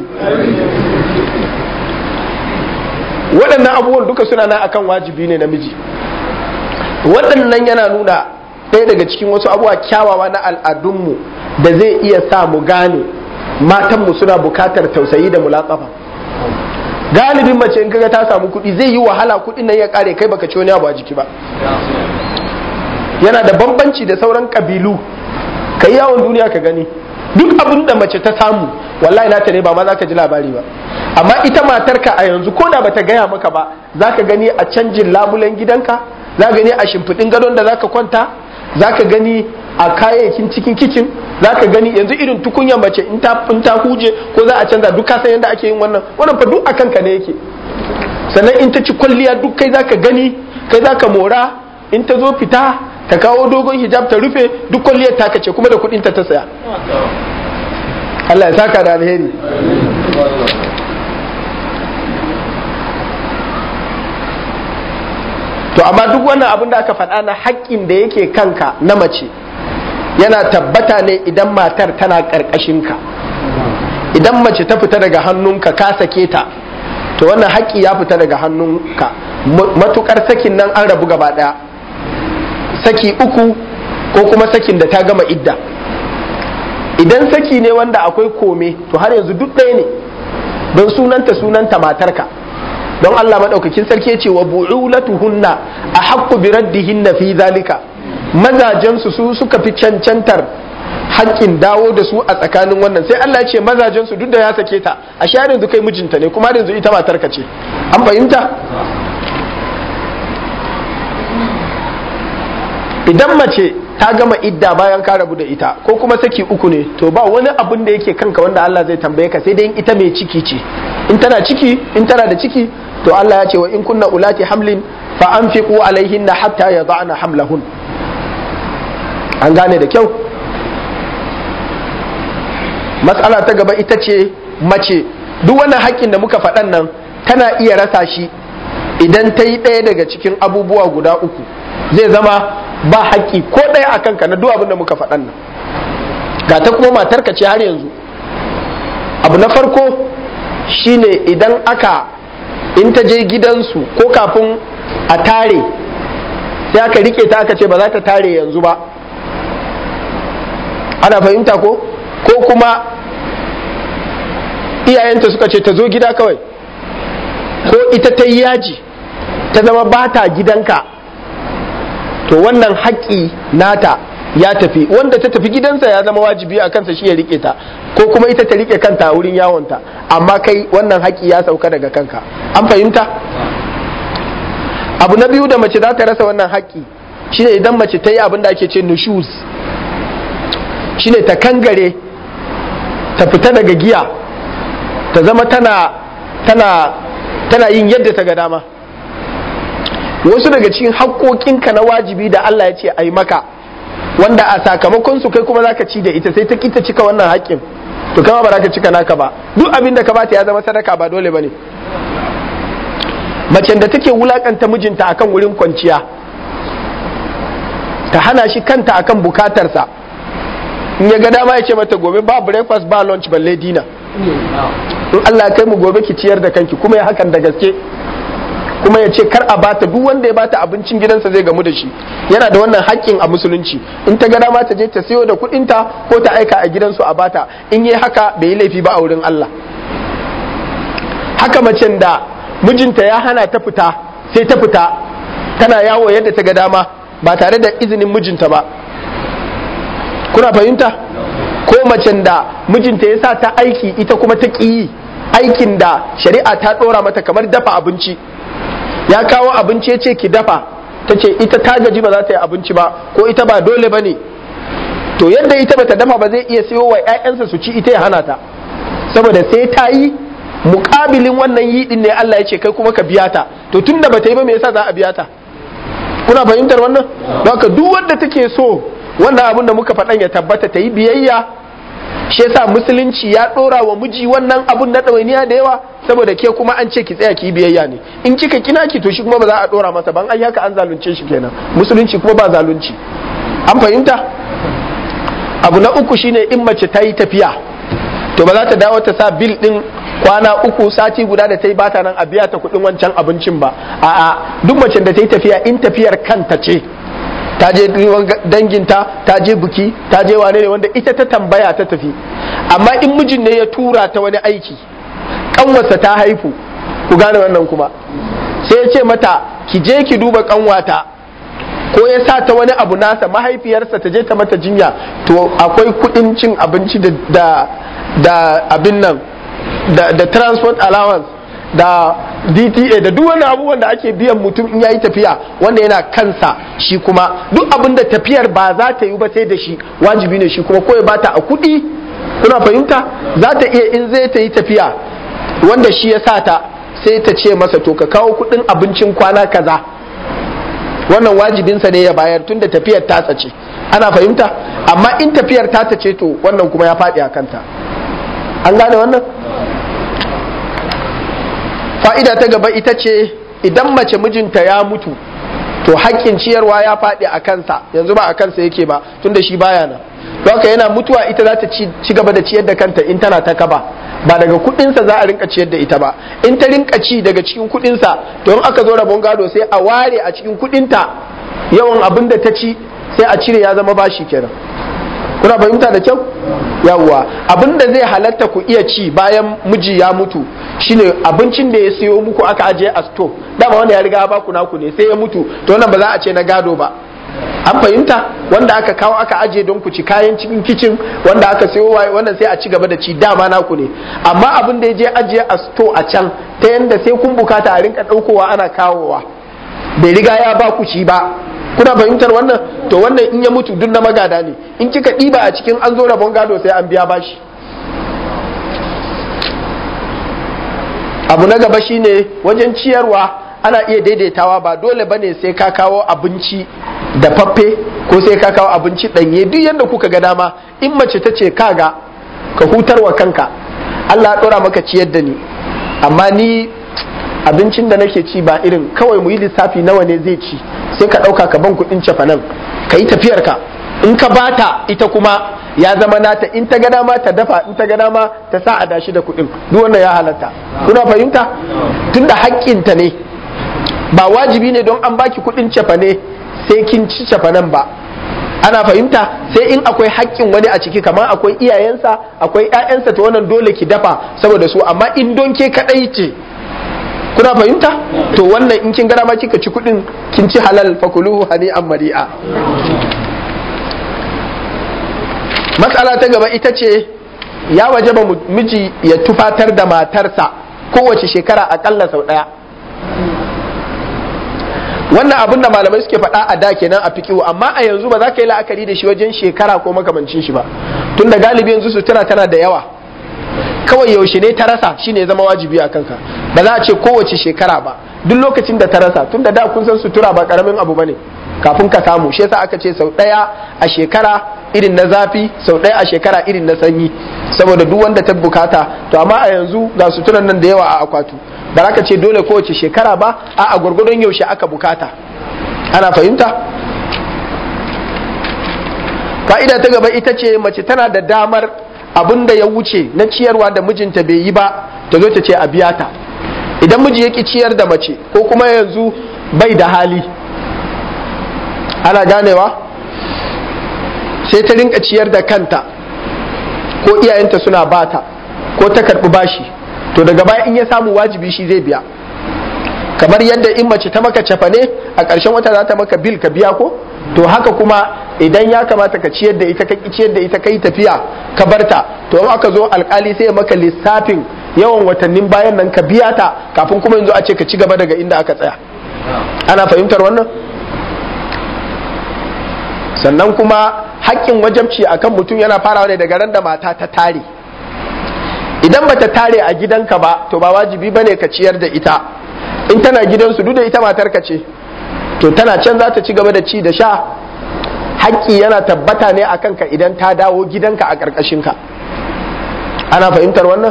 waɗannan abubuwan duka suna nan akan wajibi ne namiji waɗannan yana nuna ɗaya daga cikin wasu abubuwa kyawawa na al'adunmu da zai iya sa mu gane matanmu suna bukatar tausayi da mulatsafa galibin mace in kaga ta samu kuɗi zai yi wahala kuɗin nan ya kare kai baka ci wani abu a jiki ba yana da bambanci da sauran kabilu ka yi yawon duniya ka gani duk abin da mace ta samu wallahi nata ne ba ma za ka ji labari ba amma ita matarka a yanzu ko da bata gaya maka ba za ka gani a canjin labulen gidanka za ka gani a shimfiɗin gadon da za ka kwanta za ka gani a kayayyakin cikin kicin za ka gani yanzu irin tukunyar mace in ta huje ko za a canza duk kasan yadda ake yin wannan wannan fa duk a kanka ne yake sannan in ta ci kwalliya duk kai za ka gani kai za ka mora in ta zo fita ta kawo dogon hijab ta rufe duk kwalliyar ta kace kuma da kudin ta ta saya Allah ya saka da alheri to amma duk wannan abin da aka faɗa na haƙƙin da yake kanka na mace yana tabbata ne idan matar tana ƙarƙashinka idan mace ta fita daga hannunka ka sake ta to wannan haƙƙi ya fita daga hannunka matukar sakin nan an rabu gaba ɗaya saki uku ko kuma sakin da ta gama idda idan saki ne wanda akwai kome to har yanzu duk ɗaya ne don sunanta sunanta matarka don Allah maɗaukakin sarki ce wa bu'ulatuhunna a haƙƙu bi raddihinna fi zalika mazajensu su suka fi cancantar haƙƙin dawo da su a tsakanin wannan sai Allah ya ce mazajensu duk da ya sake ta a share yanzu kai mijinta ne kuma yanzu ita matarka ce an fahimta idan mace ta gama idda bayan ka rabu da ita ko kuma saki uku ne to ba wani abin da yake kanka wanda Allah zai tambaye ka sai dai ita mai ciki ce in tana ciki in tana da ciki to Allah ya ce wa in kunna ulati hamlin fa anfiqu alaihinna hatta yada'na hamlahun an gane da kyau matsala ta gaba ita ce mace duk wannan haƙƙin da muka faɗan nan tana iya rasa shi idan ta yi ɗaya daga cikin abubuwa guda uku zai zama ba haƙƙi ko ɗaya a kanka na duk abin da muka faɗan nan ga ta kuma matarka ce har yanzu abu na farko shine idan aka in ta je gidansu ko kafin a tare sai aka rike ta aka ce ba za ta tare yanzu ba ana fahimta ko ko kuma iyayenta suka ce ta zo gida kawai ko ita ta yi yaji ta zama ba ta gidanka to wannan haƙƙi nata ya tafi wanda ta tafi gidansa ya zama wajibi a kansa shi ya rike ta ko kuma ita ta rike kanta a wurin yawonta amma kai wannan haƙƙi ya sauka daga kanka an fahimta abu na biyu da mace za ta rasa wannan haƙƙi shine idan mace ta yi abin da ake ce nushuz shine ta kangare ta fita daga giya ta zama tana tana tana yin yadda ta ga dama wasu daga cikin haƙoƙinka na wajibi da Allah ya ce a yi maka wanda a sakamakon su kai kuma zaka ci da ita sai ta kita cika wannan haƙƙin to kama ba za ka cika naka ba duk abin da ka bata ya zama sadaka ba dole bane macen da take wulakanta mijinta akan wurin kwanciya ta hana shi kanta akan bukatarsa in ya ga dama ya ce mata gobe ba breakfast ba lunch balle dina in Allah kai mu gobe ki ciyar da kanki kuma ya hakan da gaske kuma ya ce kar a bata duk wanda ya bata abincin gidansa zai gamu da shi yana da wannan haƙƙin a musulunci in ta ga dama ta je ta sayo da kuɗinta ko ta aika a gidansu a bata in yi haka bai yi laifi ba a wurin Allah haka macen da mijinta ya hana ta fita sai ta fita tana yawo yadda ta ga dama ba tare da izinin mijinta ba kuna fahimta ko macen da mijinta ya sa ta aiki ita kuma ta ƙi yi aikin da shari'a ta ɗora mata kamar dafa abinci ya kawo abinci ya ce ki dafa ta ce ita ta gaji ba za ta yi abinci ba ko ita ba dole ba ne to yadda ita bata dafa ba zai iya siyo wa 'ya'yansa su ci ita ya hana ta saboda sai ta yi mukabilin wannan yi din ne Allah ya ce kai kuma ka biya ta to tun da bata yi ba me yasa za a biya ta kuna fahimtar wannan don haka duk wanda take so wannan abin da muka faɗan ya tabbata ta yi biyayya shi yasa musulunci ya ɗora wa miji wannan abun na ɗawainiya da yawa saboda ke kuma an ce ki tsaya ki yi biyayya ne in kika kina ki to shi kuma ba za a ɗora masa ban ai haka an zalunce shi kenan musulunci kuma ba zalunci an fahimta abu na uku shine in mace ta yi tafiya to ba za ta dawo ta sa bil din kwana uku sati guda da ta yi bata nan a biya ta kuɗin wancan abincin ba a'a duk macen da ta yi tafiya in tafiyar kanta ce ta je danginta ta je buki ta je wane ne wanda ita ta tambaya ta tafi amma in mijin ne ya tura ta wani aiki kanwarsa ta haifu ku gane wannan kuma sai ya ce mata ki je ki duba kanwata ko ya sa ta wani abu nasa mahaifiyarsa ta je ta mata jinya to akwai kudin cin abinci da da abin nan da, da transport allowance da DTA da duk wani abubuwan da ake biyan mutum in yayi tafiya wanda yana kansa shi kuma duk abin da tafiyar ba za ta yi ba sai da shi wajibi ne shi kuma ko ya bata a kuɗi kuna fahimta za ta iya in zai ta yi tafiya wanda shi ya sa ta sai ta ce masa to ka kawo kuɗin abincin kwana kaza wannan wajibinsa ne ya bayar tun da tafiyar tasa ce ana fahimta amma in tafiyar tata ce to wannan kuma ya faɗi a kanta an gane wannan fa'ida ta gaba ita ce idan mace mijinta ya mutu to haƙƙin ciyarwa ya faɗi a kansa yanzu ba a kansa yake ba tunda shi baya nan to haka yana mutuwa ita za ta ci gaba da ciyar da kanta in tana ta kaba ba daga kuɗinsa za a rinka ciyar da ita ba in ta rinka ci daga cikin kuɗinsa to in aka zo rabon gado sai a ware a cikin kuɗinta yawan abin da ta ci sai a cire ya zama bashi kenan kuna fahimta da kyau yawwa abin da zai halatta ku iya ci bayan miji ya mutu shine abincin da ya siyo muku aka ajiye a sto dama wanda ya riga ba ku naku ne sai ya mutu to wannan ba za a ce na gado ba an fahimta wanda aka kawo aka ajiye don ku ci kayan cikin kicin wanda aka siyo wannan sai a ci gaba da ci dama naku ne amma abin da ya je ajiye a sto a can ta yanda sai kun bukata a rinka daukowa ana kawowa bai riga ya ba ku ci ba kuna fahimtar wannan to wannan in ya mutu duk na magada ne in kika ɗiba a cikin an zo rabon gado sai an biya bashi abu na gaba shine wajen ciyarwa ana iya daidaitawa ba dole bane sai ka kawo abinci da faffe ko sai ka kawo abinci ɗanye duk yadda kuka ga dama in mace ta ce kaga ka hutarwa kanka Allah ya ɗora maka ciyar da ni amma ni abincin da nake ci ba irin kawai mu yi lissafi nawa ne zai ci sai ka ɗauka ka ban kuɗin cefanen ka yi tafiyarka in ka bata ita kuma ya zama nata in ta ga dama ta dafa in ta ga dama ta sa a dashi da kuɗin duk wannan ya halatta kuna fahimta tunda haƙƙinta ne ba wajibi ne don an baki kuɗin cefane sai kin ci cefanen ba ana fahimta sai in akwai haƙƙin wani a ciki kamar akwai iyayensa akwai ƴaƴansa to wannan dole ki dafa saboda su amma in don ke kaɗai ce kuna fahimta to wannan in kin gana ma kika ci kudin kin ci halal fakuluhu hani an mari'a matsala ta gaba ita ce ya waje ba miji ya tufatar da matarsa kowace shekara akalla sau daya wannan abin da malamai suke faɗa a da kenan a fikihu amma a yanzu ba za ka yi la'akari da shi wajen shekara ko makamancin shi ba tun da galibi yanzu sutura tana da yawa kawai yaushe ne ta rasa shine zama wajibi a kanka ba za a ce kowace shekara ba duk lokacin da ta rasa tun da da kun san sutura ba karamin abu bane kafin ka samu shi yasa aka ce sau ɗaya a shekara irin na zafi sau ɗaya a shekara irin na sanyi saboda duk wanda ta bukata to amma a yanzu ga suturan nan da yawa a akwatu ba za ka ce dole kowace shekara ba a a gwargwadon yaushe aka bukata ana fahimta fa'ida ta gaba ita ce mace tana da damar abin da ya wuce na ciyarwa da mijinta bai yi ba ta zo ta ce a biya ta idan miji ya ki ciyar da mace ko kuma yanzu bai da hali ana ganewa sai ta rinka ciyar da kanta ko iyayenta suna bata ko ta karɓi bashi to daga baya in ya samu wajibi shi zai biya kamar yadda in mace ta maka cefane a ƙarshen wata za ta maka bil ka biya ko to haka kuma idan ya kamata ka ciyar da ita ka ciyar da ita kai tafiya ka barta to in aka zo alkali sai ya maka lissafin yawan watannin bayan nan ka biya ta kafin kuma yanzu a ce ka ci gaba daga inda aka tsaya ana fahimtar wannan sannan kuma haƙƙin wajabci akan mutum yana farawa ne daga ran da mata ta tare idan bata tare a gidanka ba to ba wajibi bane ka ciyar da ita in tana gidansu duk da ita matarka ce to tana can za ta ci gaba da ci da sha haƙƙi yana tabbata ne a kanka idan ta dawo gidanka a ƙarƙashinka ana fahimtar wannan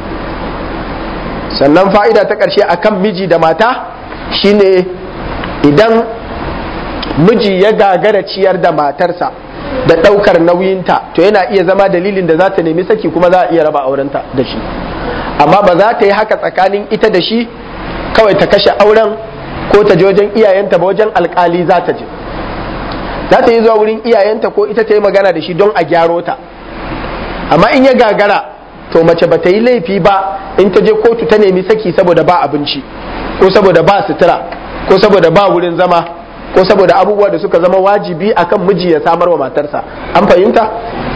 sannan fa'ida ta ƙarshe a kan miji da mata shine idan miji ya gagara ciyar da matarsa da ɗaukar nauyinta to yana iya zama dalilin da za ta nemi saki kuma za a iya raba aurenta da shi amma ba za ta yi haka tsakanin ita da shi kawai ta kashe auren ko ta je wajen iyayenta ba wajen alkali za ta je za ta yi zuwa wurin iyayenta ko ita ta yi magana da shi don a gyaro ta amma in ya gagara to mace ba ta yi laifi ba in ta je kotu ta nemi saki saboda ba abinci ko saboda ba sutura ko saboda ba wurin zama ko saboda abubuwa da suka zama wajibi akan miji ya samar wa matarsa an fahimta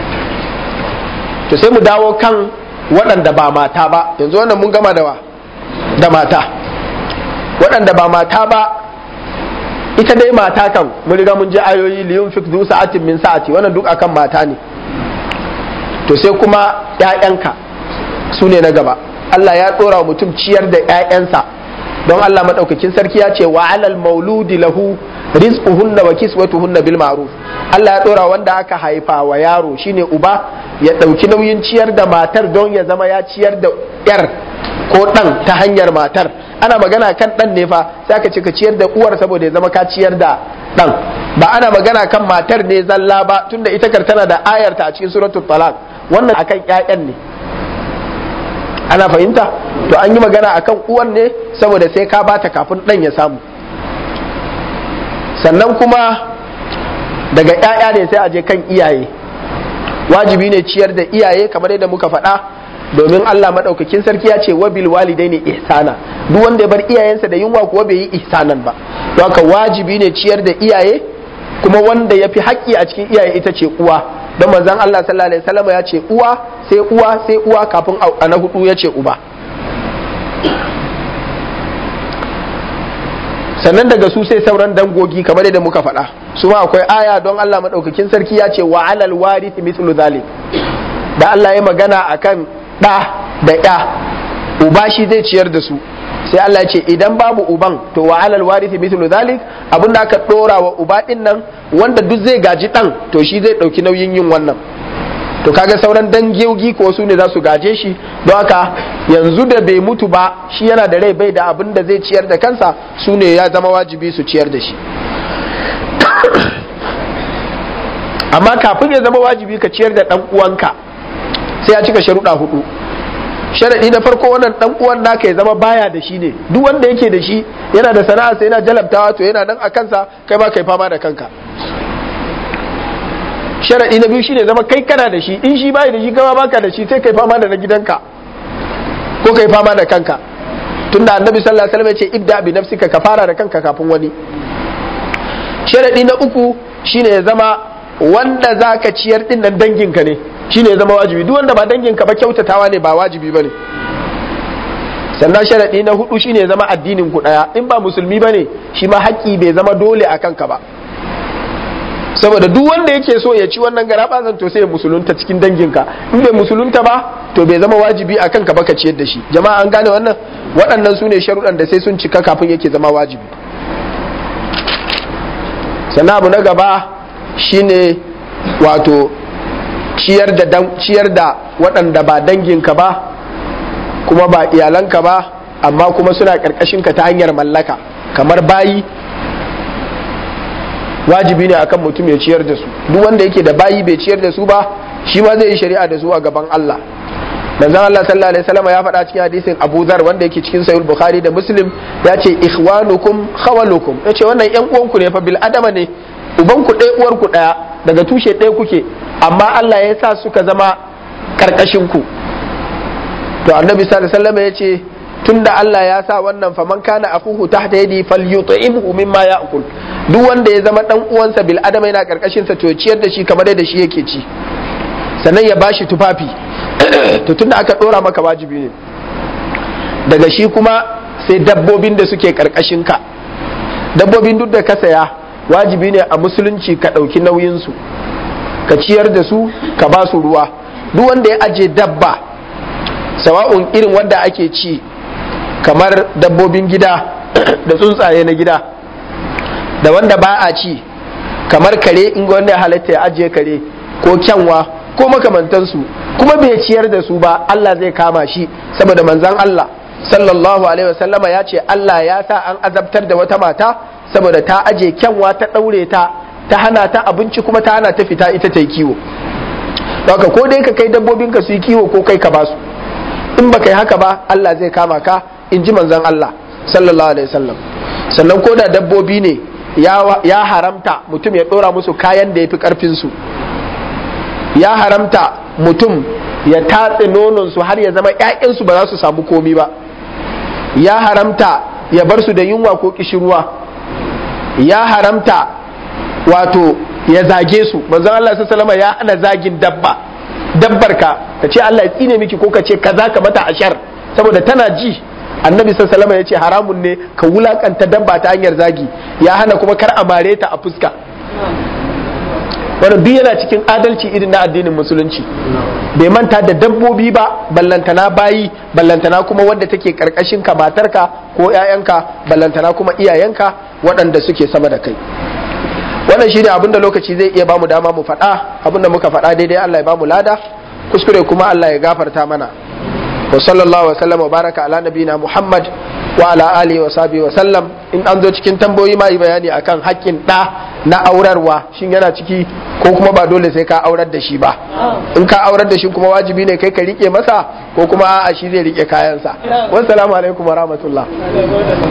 to sai mu dawo kan waɗanda ba mata ba yanzu wannan mun gama da wa da mata waɗanda ba mata ba ita dai mata kan mun riga mun ji ayoyi liyun fik zu sa'atin min sa'ati wannan duk akan mata ne to sai kuma ƴaƴanka su ne na gaba Allah ya ɗora wa mutum ciyar da ƴaƴansa don Allah madaukakin sarki ya ce wa alal mauludi lahu rizquhunna wa kiswatuhunna bil ma'ruf Allah ya ɗora wanda aka haifa wa yaro shine uba ya ɗauki nauyin ciyar da matar don ya zama ya ciyar da ƴar ko ɗan ta hanyar matar ana magana kan ɗan ne fa sai aka ce ka ciyar da uwar saboda ya zama ka ciyar da ɗan ba ana magana kan matar ne zalla ba tunda ita kar tana da ayarta a cikin suratul talaq wannan akan ƴaƴan ne ana fahimta to an yi magana akan uwan ne saboda sai ka bata kafin ɗan ya samu sannan kuma daga ƴaƴa ne sai a je kan iyaye wajibi ne ciyar da iyaye kamar yadda muka faɗa domin Allah maɗaukakin sarki ya ce wabil walidaini ihsana duk wanda ya bar iyayensa da yunwa kuwa bai yi ihsanan ba don haka wajibi ne ciyar da iyaye kuma wanda ya fi haƙƙi a cikin iyaye ita ce uwa don manzon Allah sallallahu alaihi wasallam ya ce uwa sai uwa sai uwa kafin a na hudu ya ce uba sannan daga su sai sauran dangogi kamar yadda muka faɗa su ma akwai aya don Allah maɗaukakin sarki ya ce wa alal warith mithlu zalik da Allah ya magana akan ɗa da ya uba shi zai ciyar da su sai Allah ya ce idan babu uban to wa alal warith mithlu zalik abin da aka ɗora wa uba ɗin nan wanda duk zai gaji ɗan to shi zai ɗauki nauyin yin wannan to kaga sauran dangogi ko su ne za su gaje shi don haka yanzu da bai mutu ba shi yana da rai bai da abin da zai ciyar da kansa su ne ya zama wajibi su ciyar da shi amma kafin ya zama wajibi ka ciyar da ɗan uwanka sai ya cika sharuɗa hudu sharaɗi na farko wannan ɗan uwan naka ya zama baya da shi ne duk wanda yake da shi yana da sana'a sai yana jalabtawa to yana nan a kansa kai ma kai fama da kanka sharaɗi na biyu shine zama kai kana da shi in shi bai da shi kama baka da shi sai kai fama da na gidanka ko kai fama da kanka tunda annabi sallallahu alaihi wasallam ya ce ibda bi nafsika ka fara da kanka kafin wani sharaɗi na uku shine ya zama wanda zaka ciyar din nan danginka ne shine ya zama wajibi duk wanda ba danginka ba kyautatawa ne ba wajibi bane sannan sharaɗi na hudu shine ya zama addinin ku daya in ba musulmi bane shi ma haƙƙi bai zama dole a kanka ba saboda duk wanda yake so ya ci wannan gara to sai ya musulunta cikin danginka in bai musulunta ba to bai zama wajibi a kanka ba ka ciyar da shi jama'a an gane wannan waɗannan su ne sharuɗan da sai sun cika kafin yake zama wajibi sannan abu na gaba shine wato ciyar da ciyar da waɗanda ba danginka ba kuma ba iyalanka ba amma kuma suna ƙarƙashinka ta hanyar mallaka kamar bayi wajibi ne akan mutum ya ciyar da su duk wanda yake da bayi bai ciyar da su ba shi ma zai yi shari'a da su a gaban Allah manzon Allah sallallahu alaihi wasallam ya faɗa cikin hadisin Abu Dharr wanda yake cikin Sahih Bukhari da Muslim ya ce ikhwanukum khawalukum ya ce wannan yan uwanku ne fa bil adama ne ubanku ɗaya uwarku ɗaya daga tushe ɗaya kuke amma Allah ya sa suka zama karkashin ku to annabi sallallahu alaihi wasallam ya ce tunda Allah ya sa wannan faman kana akuhu tahta yadi falyut'imhu mimma ya'kul duk wanda ya zama dan uwansa bil adama yana karkashin sa to ciyar da shi kamar da shi yake ci sannan ya bashi tufafi to tunda aka dora maka wajibi ne daga shi kuma sai dabbobin da suke karkashin ka dabbobin duk da ka saya wajibi ne a musulunci ka ɗauki nauyin su ka ciyar da su ka ba su ruwa duk wanda ya aje dabba sawa'un irin wanda ake ci kamar dabbobin gida da tsuntsaye na gida da wanda ba a ci kamar kare in wanda ya halatta ya ajiye kare ko kyanwa ko makamantansu kuma bai ciyar da su ba Allah zai kama shi saboda manzan Allah sallallahu alaihi wasallama ya ce Allah ya sa an azabtar da wata mata saboda ta aje kyanwa ta ɗaure ta ta hana ta abinci kuma ta hana ta fita ita ta yi kiwo haka ko dai ka kai dabbobinka su yi kiwo ko kai ka basu in ba kai haka ba Allah zai kama ka in ji manzan Allah sallallahu alaihi wasallam sannan ko da dabbobi ne ya haramta mutum ya ɗora musu kayan da ya fi ƙarfinsu ya haramta mutum ya tatse nononsu har ya zama ‘ya'yansu ba za su samu komi ba ya haramta ya bar su da yunwa ko kishirwa ya haramta wato ya zage su manzon Allah sallallahu ya hana zagin dabba dabbar ka ka ce Allah ya tsine miki ko ka ce kaza ka mata ashar saboda tana ji annabi sallallahu ya ce haramun ne ka wulakanta dabba ta hanyar zagi ya hana kuma kar a mare ta a fuska wannan duk yana cikin adalci irin na addinin musulunci bai manta da dabbobi ba ballantana bayi ballantana kuma wadda take karkashin ka matarka ko 'ya'yanka ballantana kuma iyayenka waɗanda suke sama da kai wannan shi ne abinda lokaci zai iya bamu dama mu faɗa abinda muka faɗa daidai Allah ya bamu lada kuskure kuma Allah ya gafarta mana wa sallallahu wa sallam wa baraka ala nabina Muhammad wa ala alihi wa sahbihi wa sallam in an zo cikin tambayoyi ma yi bayani akan haƙƙin ɗa na aurarwa shin yana ciki ko kuma ba dole sai ka aurar da shi ba in ka aurar da shi kuma wajibi ne kai ka rike masa ko kuma a'a shi zai rike kayansa wassalamu alaikum wa rahmatullah